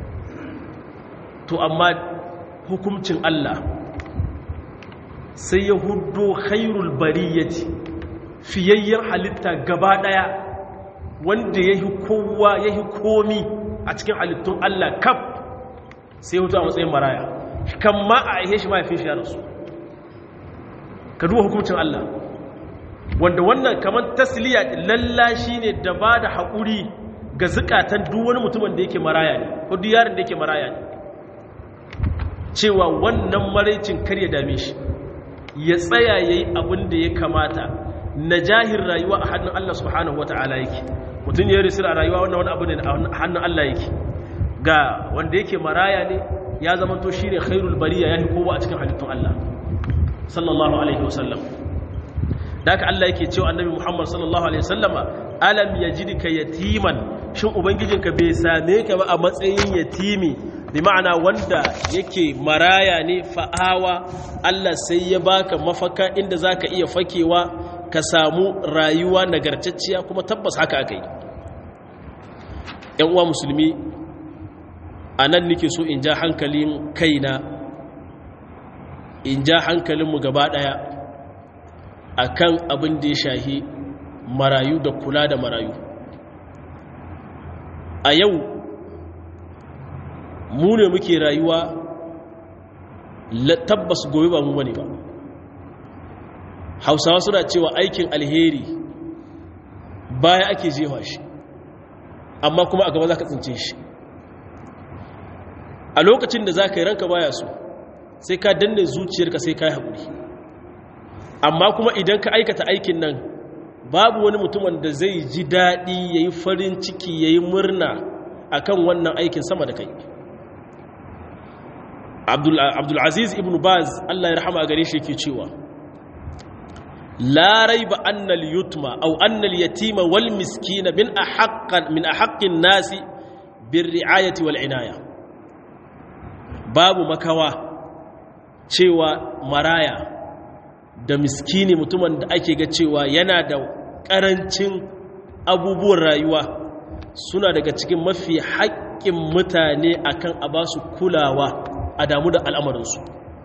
to amma hukuncin Allah sai ya hudo khairul bariyati fiyayyar halitta gaba daya wanda yahi kowa yahi komi a cikin halittun Allah kaf sai hutu a matsayin maraya kan ma a aihe shi mahaifin shi ya rasu ka duba hukuncin Allah wanda wannan kamar tasliya lallashi ne da ba da haƙuri ga zukatan duk wani mutumin da yake maraya ne ko duk yaron da yake maraya ne cewa wannan maraicin kar ya dame shi ya tsaya ya yi abin da ya kamata na jahir rayuwa a hannun Allah subhanahu wa ta'ala yake mutum ya risir a rayuwa wannan wani abu ne a hannun Allah yake ga wanda yake maraya ne ya zama to shi ne khairul bariya ya yi kowa a cikin halittun Allah sallallahu alaihi wasallam da haka Allah yake cewa annabi Muhammad sallallahu alaihi wasallama alam yajidka yatiman shin ubangijinka bai same ka ba a matsayin yatimi bi ma'ana wanda yake maraya ne fa'awa Allah sai ya baka mafaka inda zaka iya fakewa ka samu rayuwa nagartacciya kuma tabbas haka aka yi ‘yan uwa musulmi a nan nake so in ja hankalin kaina in ja hankalinmu gaba ɗaya a kan abin da ya shahi marayu da kula da marayu a yau mu ne muke rayuwa tabbas gobe ba mu bane ba hausawa suna cewa aikin alheri baya ake jefa shi amma kuma a gaba za ka tsince shi a lokacin da za ka yi ranka baya so sai ka danne zuciyarka sai ka yi haƙuri amma kuma idan ka aikata aikin nan babu wani mutumin da zai ji daɗi ya yi farin ciki ya yi murna a kan wannan aikin sama da kai abdulaziz ibn baz allah ya rahama a gare shi ke cewa larai ba annal yutma au annal yatima wal miskina min a haƙƙin nasi bin ri'ayati wal inaya babu makawa cewa maraya da miskini mutumin da ake ga cewa yana da ƙarancin abubuwan rayuwa suna daga cikin mafi haƙƙin mutane akan a ba su kulawa a damu da al'amarinsu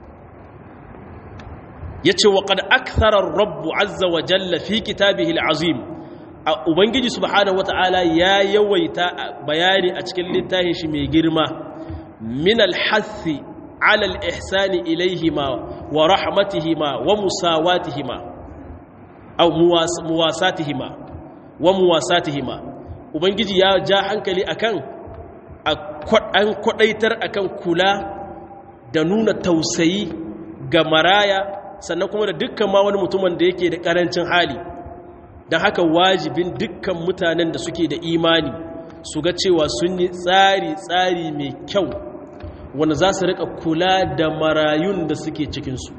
ya ce wa ƙad aksarar rabbu azza wa jalla fi kitabihi al'azim a ubangiji subhanahu wata'ala ya yawaita bayani a cikin littafin shi mai girma min alhassi على الإحسان إليهما ورحمتهما ومساواتهما أو مواساتهما ومواساتهما ubangiji ya ja hankali akan an kwadaitar akan kula da nuna tausayi ga maraya sannan kuma da dukkan ma wani mutumin da yake da karancin hali don haka wajibin dukkan mutanen da suke da imani su ga cewa sun yi tsari-tsari mai kyau wanda za su rika kula da marayun da suke cikinsu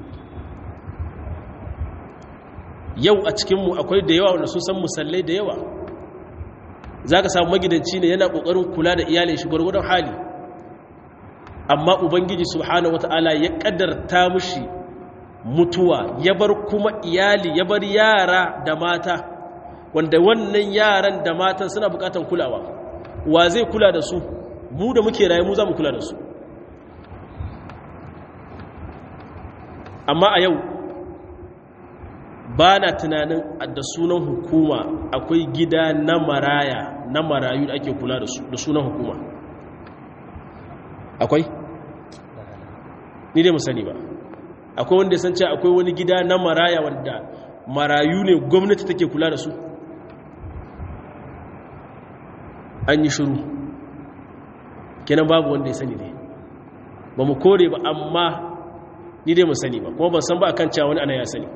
yau a cikinmu akwai da yawa wanda sun san musallai da yawa za ka samu magidanci ne yana ƙoƙarin kula da iyalin shi gwargwadon hali amma ubangiji subhanahu wata'ala ya ƙaddarta mushi mutuwa ya bar kuma iyali ya bar yara da mata wanda wannan yaran da matan suna buƙatar kulawa wa zai kula da su mu da muke rayu mu za mu kula da su amma a yau ba na tunanin da sunan hukuma akwai gida na maraya na marayu da ake kula da su da sunan hukuma akwai? ni dai musani ba akwai wanda ya san cewa akwai wani gida na maraya wanda marayu ne gwamnati take kula da su an yi shiru kenan babu wanda ya sani ne ba mu kore ba amma ni dai mu sani ba kuma ban san ba akan cewa wani ana ya sani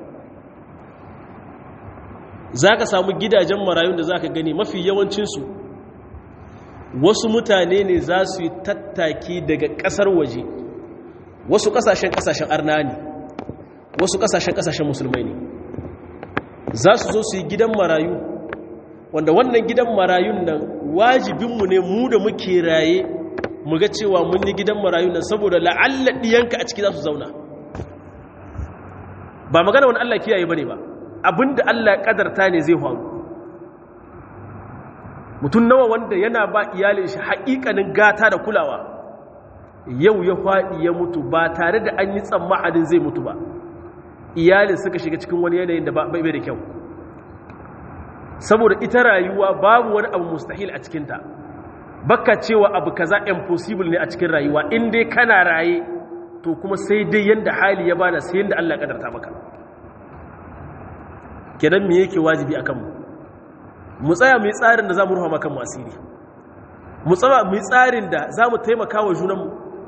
za ka samu gidajen marayun da za ka gani mafi yawancinsu wasu mutane ne za su yi tattaki daga ƙasar waje wasu kasashen kasashen arna ne wasu kasashen kasashen musulmai ne za su zo su yi gidan marayu wanda wannan gidan marayun nan wajibinmu ne mu da muke raye mu ga cewa mun yi gidan marayun nan saboda la'alla ɗiyanka a ciki za su zauna ba magana wani Allah kiyaye ba ne ba abinda Allah ƙadarta ne zai faru mutum nawa wanda yana ba iyalin shi haƙiƙanin gata da kulawa yau ya faɗi ya mutu ba tare da an yi tsammanin zai mutu ba iyalin suka shiga cikin wani yanayin da bai da kyau saboda ita rayuwa babu wani abu mustahil a cikinta baka cewa abu kaza impossible ne a cikin rayuwa in dai kana raye to kuma sai dai yanda hali ya bada sai yanda Allah kadarta maka kenan me yake wajibi akan mu mu tsaya mu yi tsarin da zamu ruha maka mu asiri mu tsaya mu yi tsarin da zamu taimaka wa junanmu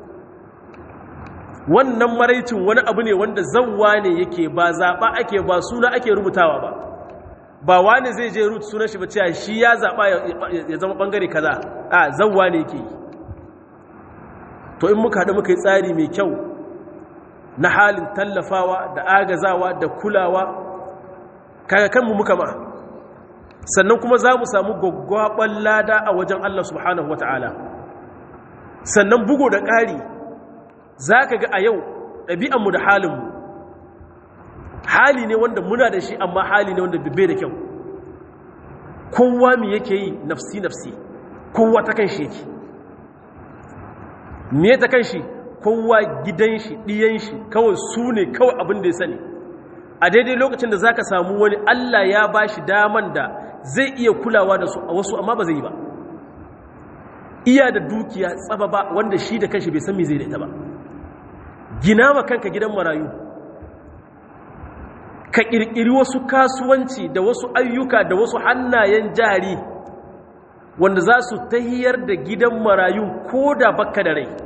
wannan maraicin wani abu ne wanda zawwa ne yake ba zaba ake ba suna ake rubutawa ba ba wani zai je rut sunan shi ba cewa shi ya zaɓa ya zama ɓangare kaza a zawwa ne yake yi to in muka haɗu muka yi tsari mai kyau na halin tallafawa da agazawa da kulawa kaga kanmu muka ma sannan kuma za mu samu gwaggwaɓar lada a wajen Allah subhanahu wata'ala sannan bugu da ƙari za ka ga a yau ɗabi'anmu da halinmu hali ne wanda muna da shi amma hali ne wanda bai da kyau kowa mi yake yi nafsi nafsi kowa ta kan shi yake me ta kan shi kowa gidan shi ɗiyan shi kawai su ne kawai abin da ya sani a daidai lokacin da za ka samu wani allah ya ba shi daman da zai iya kulawa da su a wasu amma ba zai yi ba iya da dukiya tsaba ba wanda shi da kanshi bai san me zai da ita ba gina ma kanka gidan marayu ka ƙirƙiri wasu kasuwanci da wasu ayyuka da wasu hannayen jari wanda za su tahiyar da gidan marayu ko da bakka da rai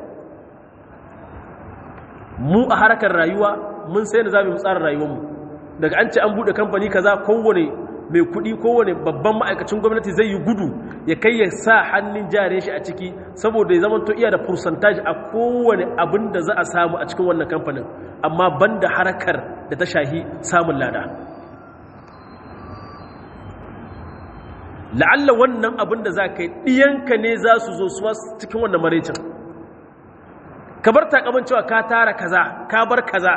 mu a harkar rayuwa mun sai da za mu tsara rayuwarmu daga an ce an buɗe kamfani kaza kowane mai kuɗi kowane babban ma'aikacin gwamnati zai yi gudu ya kai ya sa hannun jare shi a ciki saboda ya zamanto iya da percentage a kowane abin da za a samu a cikin wannan kamfanin amma banda harkar da ta shahi samun lada la'alla wannan abin da za ka yi ɗiyanka ne za su zo su cikin wannan maraicin ka bar takaman cewa ka tara kaza ka bar kaza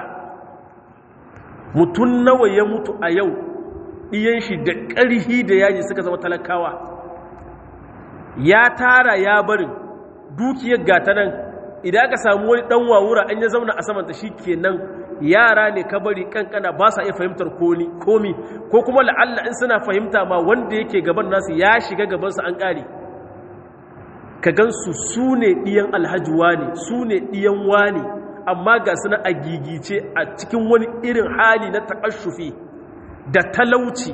mutum nawa ya mutu a yau ɗiyan shi da ƙarhi da yaji suka zama talakawa ya tara ya barin dukiyar gata nan idan aka samu wani ɗan wawura an ya zauna a samanta shi kenan yara ne ka bari kankana ba sa iya fahimtar komi ko kuma la'alla in suna fahimta ma wanda yake gaban nasu ya shiga gabansu an ƙare ka gansu su ne ɗiyan alhaji ne su ne ɗiyan wane amma ga suna a gigice a cikin wani irin hali na taƙashufi da talauci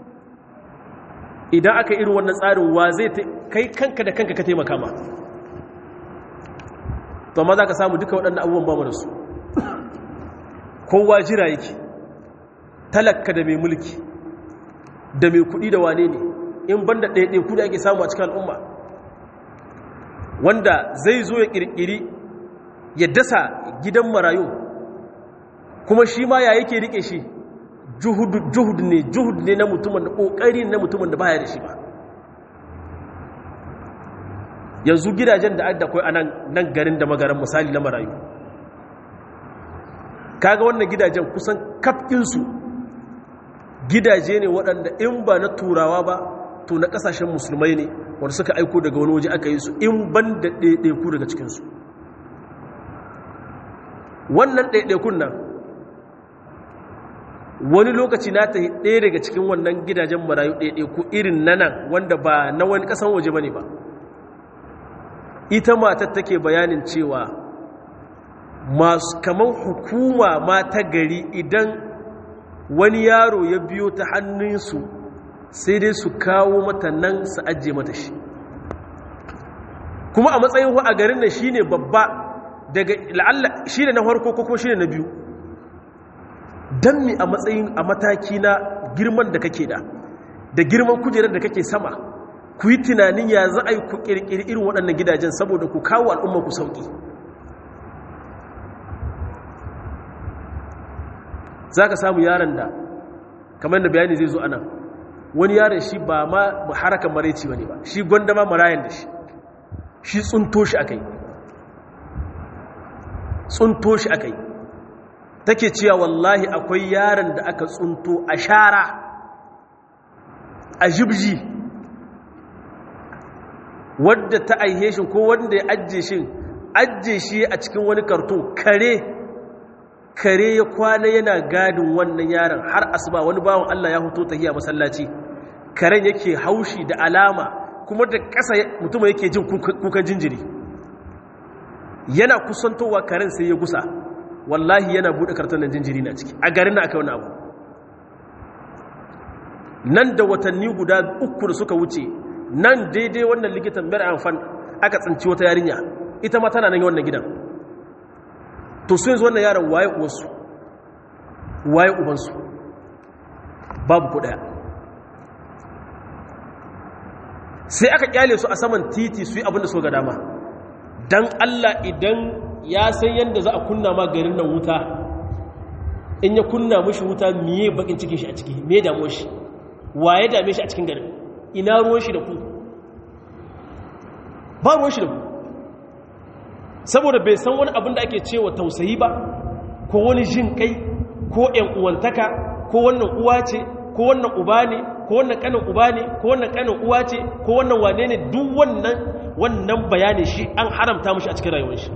idan aka irin wannan tsarin wa zai kai kanka da kanka ka taimaka ma to amma za ka samu duka waɗannan abubuwan ba mu da su kowa jira yake talakka da mai mulki da mai kuɗi da wane ne in banda ɗaiɗai kuɗi ake samu a cikin al'umma wanda zai zo ya ƙirƙiri ya dasa gidan marayu kuma shi ma ya yake riƙe shi juhud ne juhud ne na mutumin da ƙoƙari na mutumin da baya da shi ba yanzu gidajen da adda kai a nan garin da magaran misali na marayu kaga wannan gidajen kusan kafinsu gidaje ne waɗanda in ba na turawa ba to na ƙasashen musulmai ne wanda suka aiko daga wani waje aka yi su in ban da ɗaiɗaiku daga cikinsu wannan ɗaiɗaikun nan wani lokaci na ta ɗaya daga cikin wannan gidajen marayu ɗaiɗaiku irin na nan wanda ba na wani ƙasan waje ba ne ba ita matar take bayanin cewa masu kamar hukuma ma ta gari idan wani yaro ya biyo ta hannunsu sai dai su kawo mata nan su ajiye mata shi kuma a matsayin a garin nan shine babba daga la'alla shine na farko ko kuma shine na biyu dan mi a matsayin a mataki na girman da kake da da girman kujerar da kake sama ku yi tunanin ya za a yi ku kirkiri irin waɗannan gidajen saboda ku kawo al'umma ku sauƙi za ka samu yaron da kamar da bayani zai zo ana wani yaron shi ba ma harakan maraici ba ne ba shi gwanda ma marayan da shi shi tsunto shi aka yi tsunto shi aka yi take cewa wallahi akwai yaron da aka tsunto a shara a jibji wadda ta aihe shi ko wanda ya ajiye shi ajiye shi a cikin wani karton kare kare ya kwana yana gadin wannan yaron har asuba wani bawan Allah ya hoto tahiya masallaci karen yake haushi da alama kuma da ƙasa mutum yake jin kukan jinjiri yana kusantowa karen sai ya gusa wallahi yana buɗe karton nan jinjiri na ciki a garin na aka wani abu nan da watanni guda uku da suka wuce nan daidai wannan likitan mayar amfan aka tsinci wata yarinya ita ma tana nan wannan gidan to su yanzu wannan yaran waye uwansu waye ubansu babu ku daya sai aka kyale su a saman titi su yi abinda so ga dama don allah idan ya san yadda za a kunna ma garin nan wuta in ya kunna mashi wuta miye bakin cikin shi a ciki me damuwa shi waye dame shi a cikin garin ina ruwan shi da ku ba ruwan shi da ku saboda bai san wani abin da ake cewa tausayi ba ko wani jin kai ko ‘yan uwantaka ko wannan uwa ce ko wannan uba ne ko wannan kanin uba ne ko wannan kanin uwa ce ko wannan wane ne duk wannan wannan bayani shi an haramta mashi a cikin rayuwar shi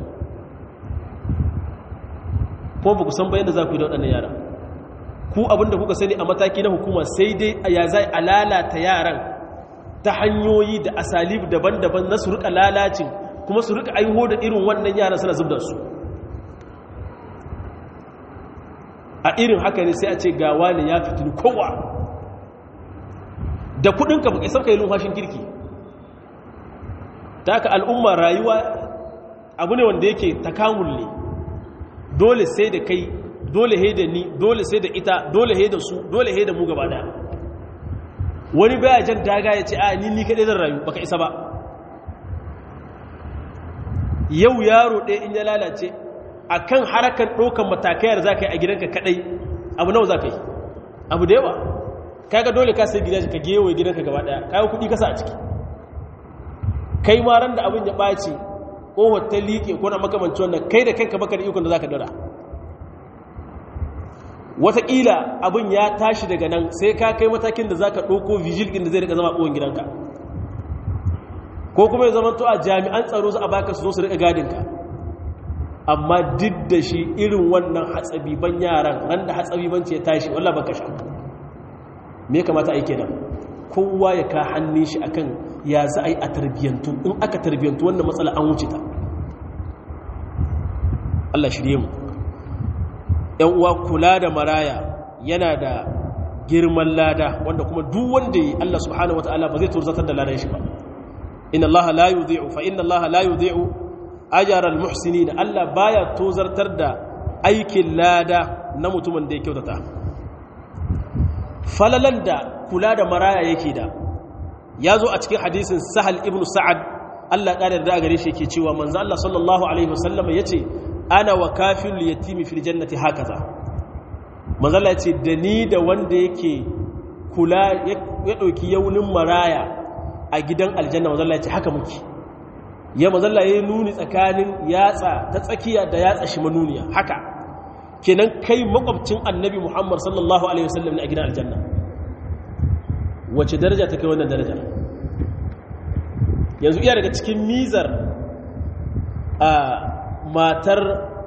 ko ba ku san bayan da za ku yi da waɗannan yara ku abin da kuka sani a mataki na hukuma sai dai a ya zai a lalata yaran ta hanyoyi da asalib daban-daban na su rika lalacin kuma su rika aiho da irin wannan yaran suna zub da su a irin haka ne sai a ce gawa ne ya fitini kowa da kudinka ba isar ka yi lumfashin kirki ta haka al'umma rayuwa abu ne wanda yake takamul ne dole sai da kai dole he da ni dole sai da ita dole he da su dole he da mu gaba daya wani baya jan daga ya ce a ni ni kaɗai zan rayu baka isa ba yau yaro ɗaya in ya lalace a kan harakan ɗaukan matakai da za ka yi a gidanka kaɗai abu nawa za ka yi abu da yawa kaga dole ka sai gidanka ka gewaye gidanka gaba ɗaya kayan kuɗi kasa a ciki kai ma ran da abin ya ɓaci ƙohon ta liƙe ko na makamanci wannan kai da kanka baka da ikon da za ka dara wataƙila abin ya tashi daga nan sai ka kai matakin da za ka ɗauko vigil ɗin da zai rika zama ƙohon gidanka ko kuma ya zama to a jami'an tsaro su a baka su zo su rika gadinka amma duk da shi irin wannan hatsabiban yaran ran da hatsabibanci ya tashi wallah baka sha me kamata a yi kenan kowa ya ka hannun shi akan ya za a yi a tarbiyyantu in aka tarbiyyantu wannan matsala an wuce ta Allah shirye mu ‘yan uwa kula da maraya yana da girman lada wanda kuma duk wanda yi Allah subhanahu wata'ala ba zai turzatar da ladan shi ba inna Allah la yudhi'u fa inna Allah la yudhi'u ajra al-muhsinin Allah baya tozartar da aikin lada na mutumin da ya kyautata falalan da kula da maraya yake da ya zo a cikin hadisin sahal ibn sa'ad Allah ƙarar da gare shi yake cewa manzo Allah sallallahu alaihi wasallam yace ana wa kafil yatimi fil jannati hakaza manzo Allah yace da ni da wanda yake kula ya dauki yaunin maraya a gidan aljanna manzo Allah yace haka muke ya manzo Allah yayi nuni tsakanin yatsa ta tsakiya da yatsa shi manuniya haka kenan kai makwabcin annabi Muhammad sallallahu alaihi wasallam ne a gidan aljanna wace daraja ta kai wannan daraja yanzu iya daga cikin mizar a matar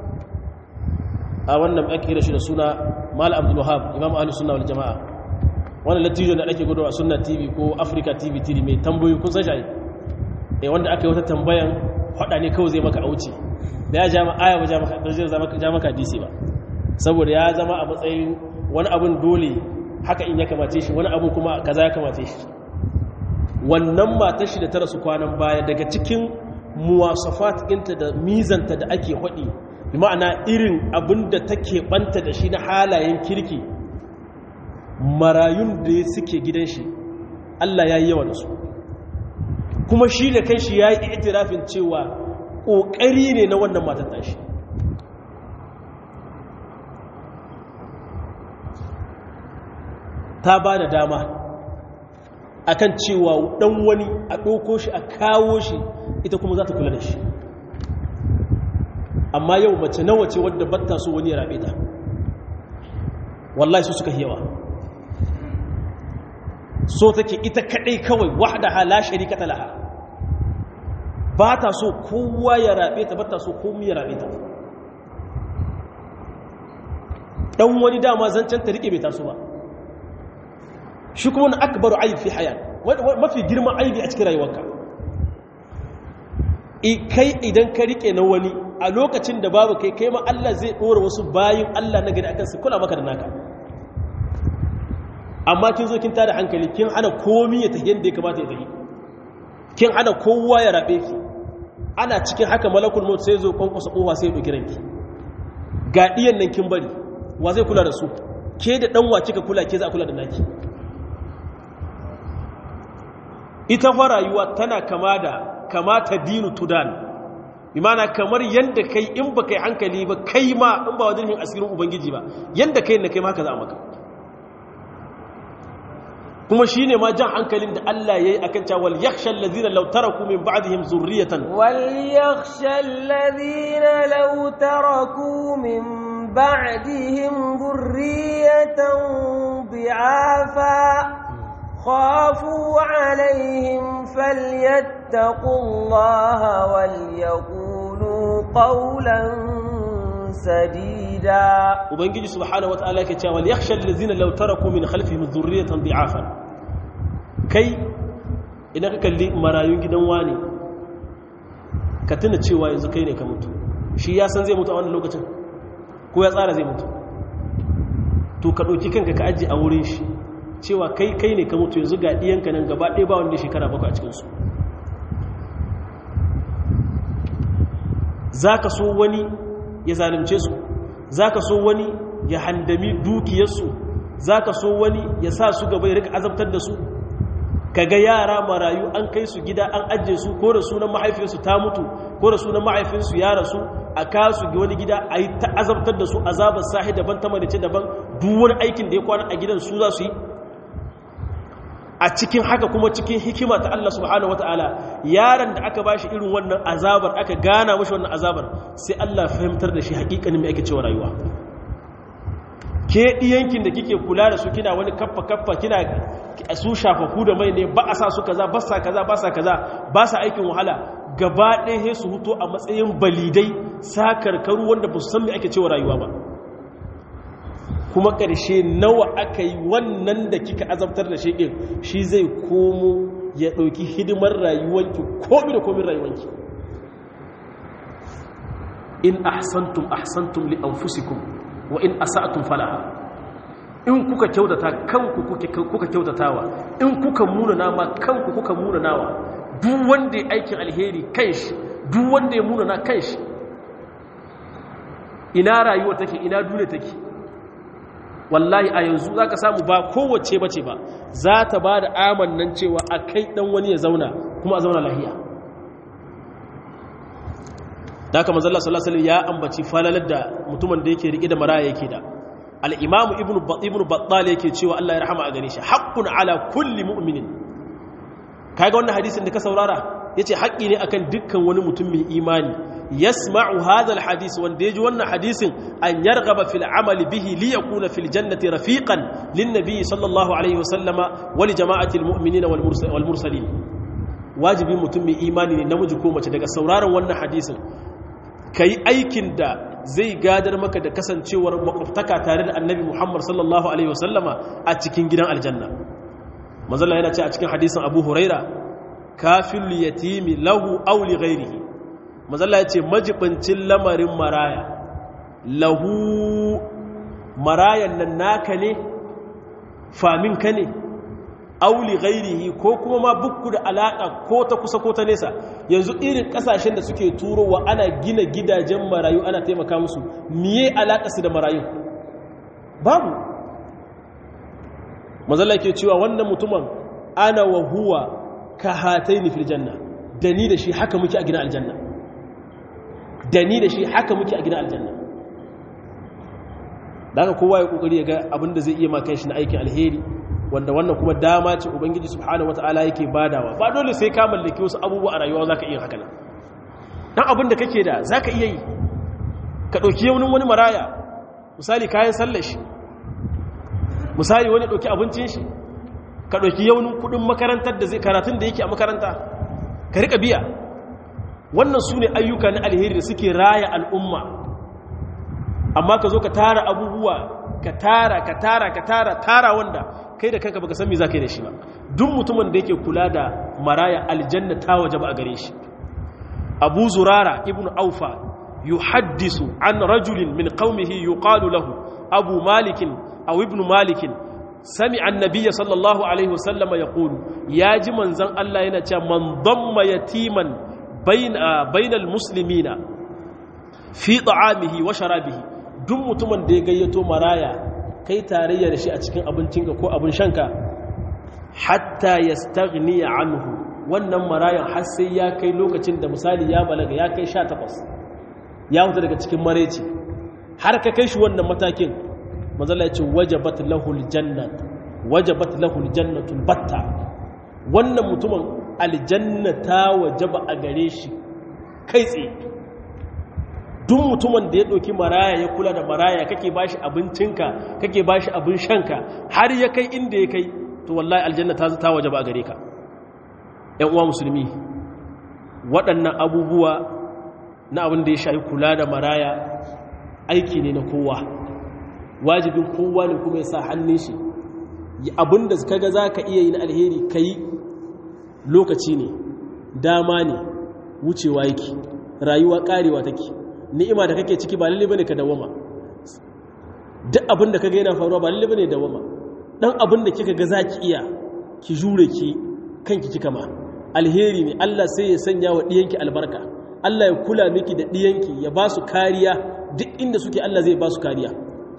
a wannan ake da shi da suna mal abdul wahab imam ahlus sunna wal jamaa wannan latijo da ake gudu a sunna tv ko africa tv tv mai tambayoyi kun san shi eh wanda aka yi wata tambayan hada ne kawai zai maka auci da ya ja aya ba ja maka zai ja maka hadisi ba saboda ya zama a matsayin wani abun dole haka in ya kamace shi wani abu kuma kaza ya kamace shi wannan matar shi da ta rasu kwanan baya daga cikin muwasafat ɗinta da mizanta da ake haɗi bi ma'ana irin abin da take ɓanta da shi na halayen kirki marayun da suke gidan shi Allah ya yi yawa da su kuma shi da kai shi ya yi itirafin cewa ƙoƙari ne na wannan matar tashi ta ba da dama akan cewa dan wani a ɗauko shi a kawo shi ita kuma za ta kula da shi amma yau mace nawa ce wadda batta so wani ya rabe ta wallahi su suka yawa so take ita kadai kawai wahdaha la sharikata laha ba ta so kowa ya rabe ta ba ta so komai ya rabe ta dan wani dama zancen ta rike bai taso ba shi kuma na akbaru aib fi hayat mafi girman aibi a cikin rayuwarka kai idan ka rike na wani a lokacin da babu kai kai ma Allah zai dora wasu bayin Allah na gari akan su kula maka da naka amma kin zo kin tada hankali kin hana komi ya tafi yadda ya kamata ya tafi kin hana kowa ya rabe ki ana cikin haka malakul maut sai zo kwankwasa kowa sai ya dauki ranki ga diyan nan kin bari wa zai kula da su ke da dan wa kika kula ke za a kula da naki ita fa rayuwa tana kama da kamata dinu tudan imana kamar yanda kai in ba kai hankali ba kai ma in ba wajen asirin ubangiji ba yanda kai na kai ma haka za a maka kuma shi ne ma jan hankalin da Allah ya yi a kan cewa yakhsha allazina law taraku min ba'dihim zurriyatan wal yakhsha allazina law taraku min ba'dihim zurriyatan bi'afa خافوا عليهم فليتقوا الله وليقولوا قولا سديدا ubangiji subhanahu wataala yake cewa yakhsha allazina law taraku min khalfihim dhurriyatan dha'afan kai idan ka kalli marayun gidan wani ka tuna cewa yanzu kai ne ka mutu shi ya san zai mutu a wannan lokacin ko ya tsara zai mutu to ka ɗauki kanka ka ajiye a wurin shi cewa kai kai ne ka mutu yanzu ga ɗiyanka nan gaba ɗaya ba wanda shekara bakwai a cikinsu za ka so wani ya zalimce su za ka so wani ya handami dukiyarsu za ka so wani ya sa su gaba ya rika azabtar da su ka ga yara marayu an kai su gida an ajiye su ko da sunan mahaifinsu ta mutu ko da sunan mahaifinsu ya rasu a kasu ga wani gida a yi ta azabtar da su azabar sahi daban ta malice daban duk wani aikin da ya kwana a gidan su za su yi a cikin haka kuma cikin hikima ta Allah subhanahu wataala yaron da aka bashi irin wannan azabar aka gana mashi wannan azabar sai Allah fahimtar da shi hakikanin me ake cewa rayuwa ke diyankin da kike kula da su kina wani kaffa kaffa kina su shafafu da mai ne ba a sa su kaza ba sa kaza ba sa kaza ba sa aikin wahala gaba ɗaya su huto a matsayin balidai sakarkaru wanda ba su san me ake cewa rayuwa ba kuma ƙarshe nawa aka yi wannan da kika azabtar da shi ɗin shi zai komo ya ɗauki hidimar rayuwanki komi da komin rayuwanki in ahsantum ahsantum li anfusikum wa in asa'tum falaha in kuka kyautata kanku kuka kyautatawa in kuka munana ma kanku kuka munanawa duk wanda ya aikin alheri kanshi duk wanda ya munana kanshi ina rayuwa take ina duniya take wallahi a yanzu za ka samu ba kowace bace ba za ta ba da amannan cewa a kai dan wani ya zauna kuma a zauna lahiya da aka manzalla salasalin ya ambaci falalar da mutumin da yake riƙe da maraya yake da al'imamu ibn battal yake cewa Allah ya rahama a gane shi haƙƙun ala kulli mu'minin kaga wannan hadisin da ka saurara ya ce haƙƙi ne akan dukkan wani mutum mai imani yasma'u hadha alhadith wanda yaji wannan hadisin an yargaba fil amali bihi li yakuna fil jannati rafiqan lin nabiy sallallahu alaihi wasallama wa li jama'ati almu'minina wal mursalin wajibi mutum mai imani ne namiji ko mace daga sauraron wannan hadisin kai aikin da zai gadar maka da kasancewar makwabtaka tare da annabi Muhammad sallallahu alaihi wasallama a cikin gidan aljanna manzon yana ce a cikin hadisin Abu Huraira kafil yatimi lahu aw li ghairihi mazalla ya ce majibincin lamarin maraya lahu marayan nan naka ne famin ka ne auli gairihi ko kuma ma bukku da alaƙa ko ta kusa ko ta nesa yanzu irin ƙasashen da suke turowa ana gina gidajen marayu ana taimaka musu miye alaƙa su da marayu babu mazalla ke cewa wannan mutumin ana wa huwa ka hatai ni fil janna da ni da shi haka muke a gina aljanna da ni da shi haka muke a gidan aljanna da haka kowa ya kokari ya ga abin da zai iya maka shi na aikin alheri wanda wannan kuma dama ce ubangiji subhanahu wata'ala yake badawa ba dole sai ka mallaki wasu abubuwa a rayuwa zaka iya haka nan dan abin da kake da zaka iya yi ka dauki yaunin wani maraya misali kayan sallar shi misali wani dauki abincin shi ka dauki yaunin kudin makarantar da zai karatun da yake a makaranta ka rika biya wannan su ne ayyuka na alheri da suke raya al'umma amma ka zo ka tara abubuwa ka tara ka tara ka tara tara wanda kai da kanka baka san me za ka yi da shi ba duk mutumin da yake kula da maraya aljanna ta waje ba a gare shi abu zurara ibn aufa yuhaddisu an rajulin min qaumihi yuqalu lahu abu malikin aw ibn malikin sami annabiya sallallahu alaihi wasallama ya ƙulu ya ji manzan Allah yana cewa man damma yatiman bainal muslimina fi ta'amihi wa sharabihi duk mutumin da ya gayyato maraya kai tarayya da shi a cikin abincinka ko abin shanka hatta yastaghniya anhu wannan marayan har sai ya kai lokacin da misali ya balaga ya kai 18 ya huta daga cikin mareci har ka kai shi wannan matakin manzala ya ce wajabat lahul jannat wajabat lahul jannatul batta wannan mutumin aljanna ta wajaba a gare shi kai tsaye duk mutumin da ya ɗauki maraya ya kula da maraya kake bashi abincinka kake bashi abin shanka har ya kai inda ya kai to wallahi aljanna ta ta wajaba a gare ka ƴan uwa musulmi waɗannan abubuwa na abin da ya shafi kula da maraya aiki ne na kowa wajibin kowa ne kuma ya sa hannun shi abinda kaga za ka iya yi na alheri ka yi lokaci ne dama ne wucewa yake rayuwa karewa take ni'ima da kake ciki ba lalle bane ka dawama duk abinda kaga yana faruwa ba lalle bane dawama dan abinda kika ga zaki iya ki jure ki kanki kika ma alheri ne Allah sai ya sanya wa diyanki albarka Allah ya kula miki da diyanki ya ba su kariya duk inda suke Allah zai ba su kariya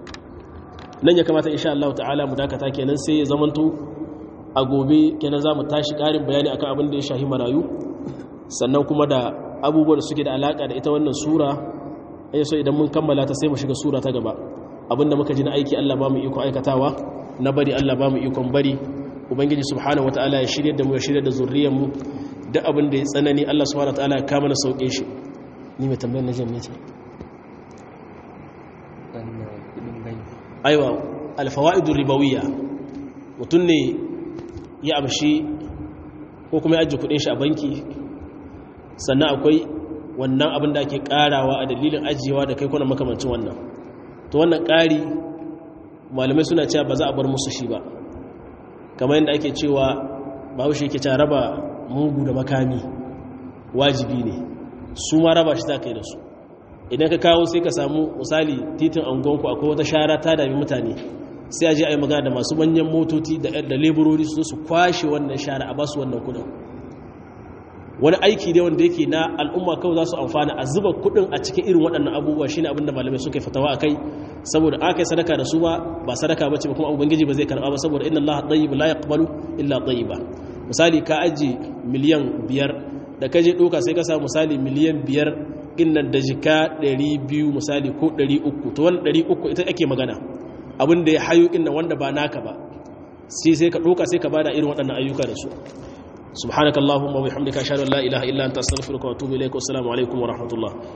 nan ya kamata insha Allah ta'ala mu dakata kenan sai ya zamanto a gobe kenan za mu tashi ƙarin bayani akan abin da ya shahi marayu sannan kuma da abubuwan da suke da alaƙa da ita wannan sura ya so idan mun kammala ta sai mu shiga sura ta gaba abin da muka ji na aiki Allah ba mu iko aikatawa na bari Allah ba mu ikon bari ubangiji subhanahu wataala ya shirye da mu ya shirye da zurriyar mu duk abin da ya tsanani Allah subhanahu wataala ya kama na sauke shi ni mai tambayar na jami'a ce aiwa alfawaidur ribawiyya mutum ne ya amshi ko kuma ya ajiye kudin shi a banki sannan akwai wannan abin da ake karawa a dalilin ajiyewa da kai kuna makamancin wannan to wannan kari malamai suna cewa ba za a bar musu shi ba kamar yadda ake cewa bahaushe yake cewa raba mugu da makami wajibi ne su ma raba shi za ka yi da su idan ka kawo sai ka samu misali titin angonku akwai wata shara ta dami mutane sai a je a yi magana da masu manyan motoci da leburori su su kwashe wannan shara a basu wannan kudin wani aiki ne wanda yake na al'umma kawai za su amfana a zuba kudin a cikin irin waɗannan abubuwa shine abin da malamai suka yi fatawa a kai saboda aka yi sadaka da su ba ba sadaka ba ce ba kuma ubangiji ba zai karɓa ba saboda inna allaha tayyib la yaqbalu illa tayyiba misali ka aji miliyan biyar da ka je ɗauka sai ka samu misali miliyan biyar innan da jika 200 misali ko 300 to wani 300 ita ake magana abin da ya hayo innan wanda ba naka ba sai sai ka ɗauka sai ka bada irin waɗannan ayyuka da su subhanakallahumma wa bihamdika ashhadu an la ilaha illa anta astaghfiruka wa atubu ilaik wa assalamu alaikum wa rahmatullah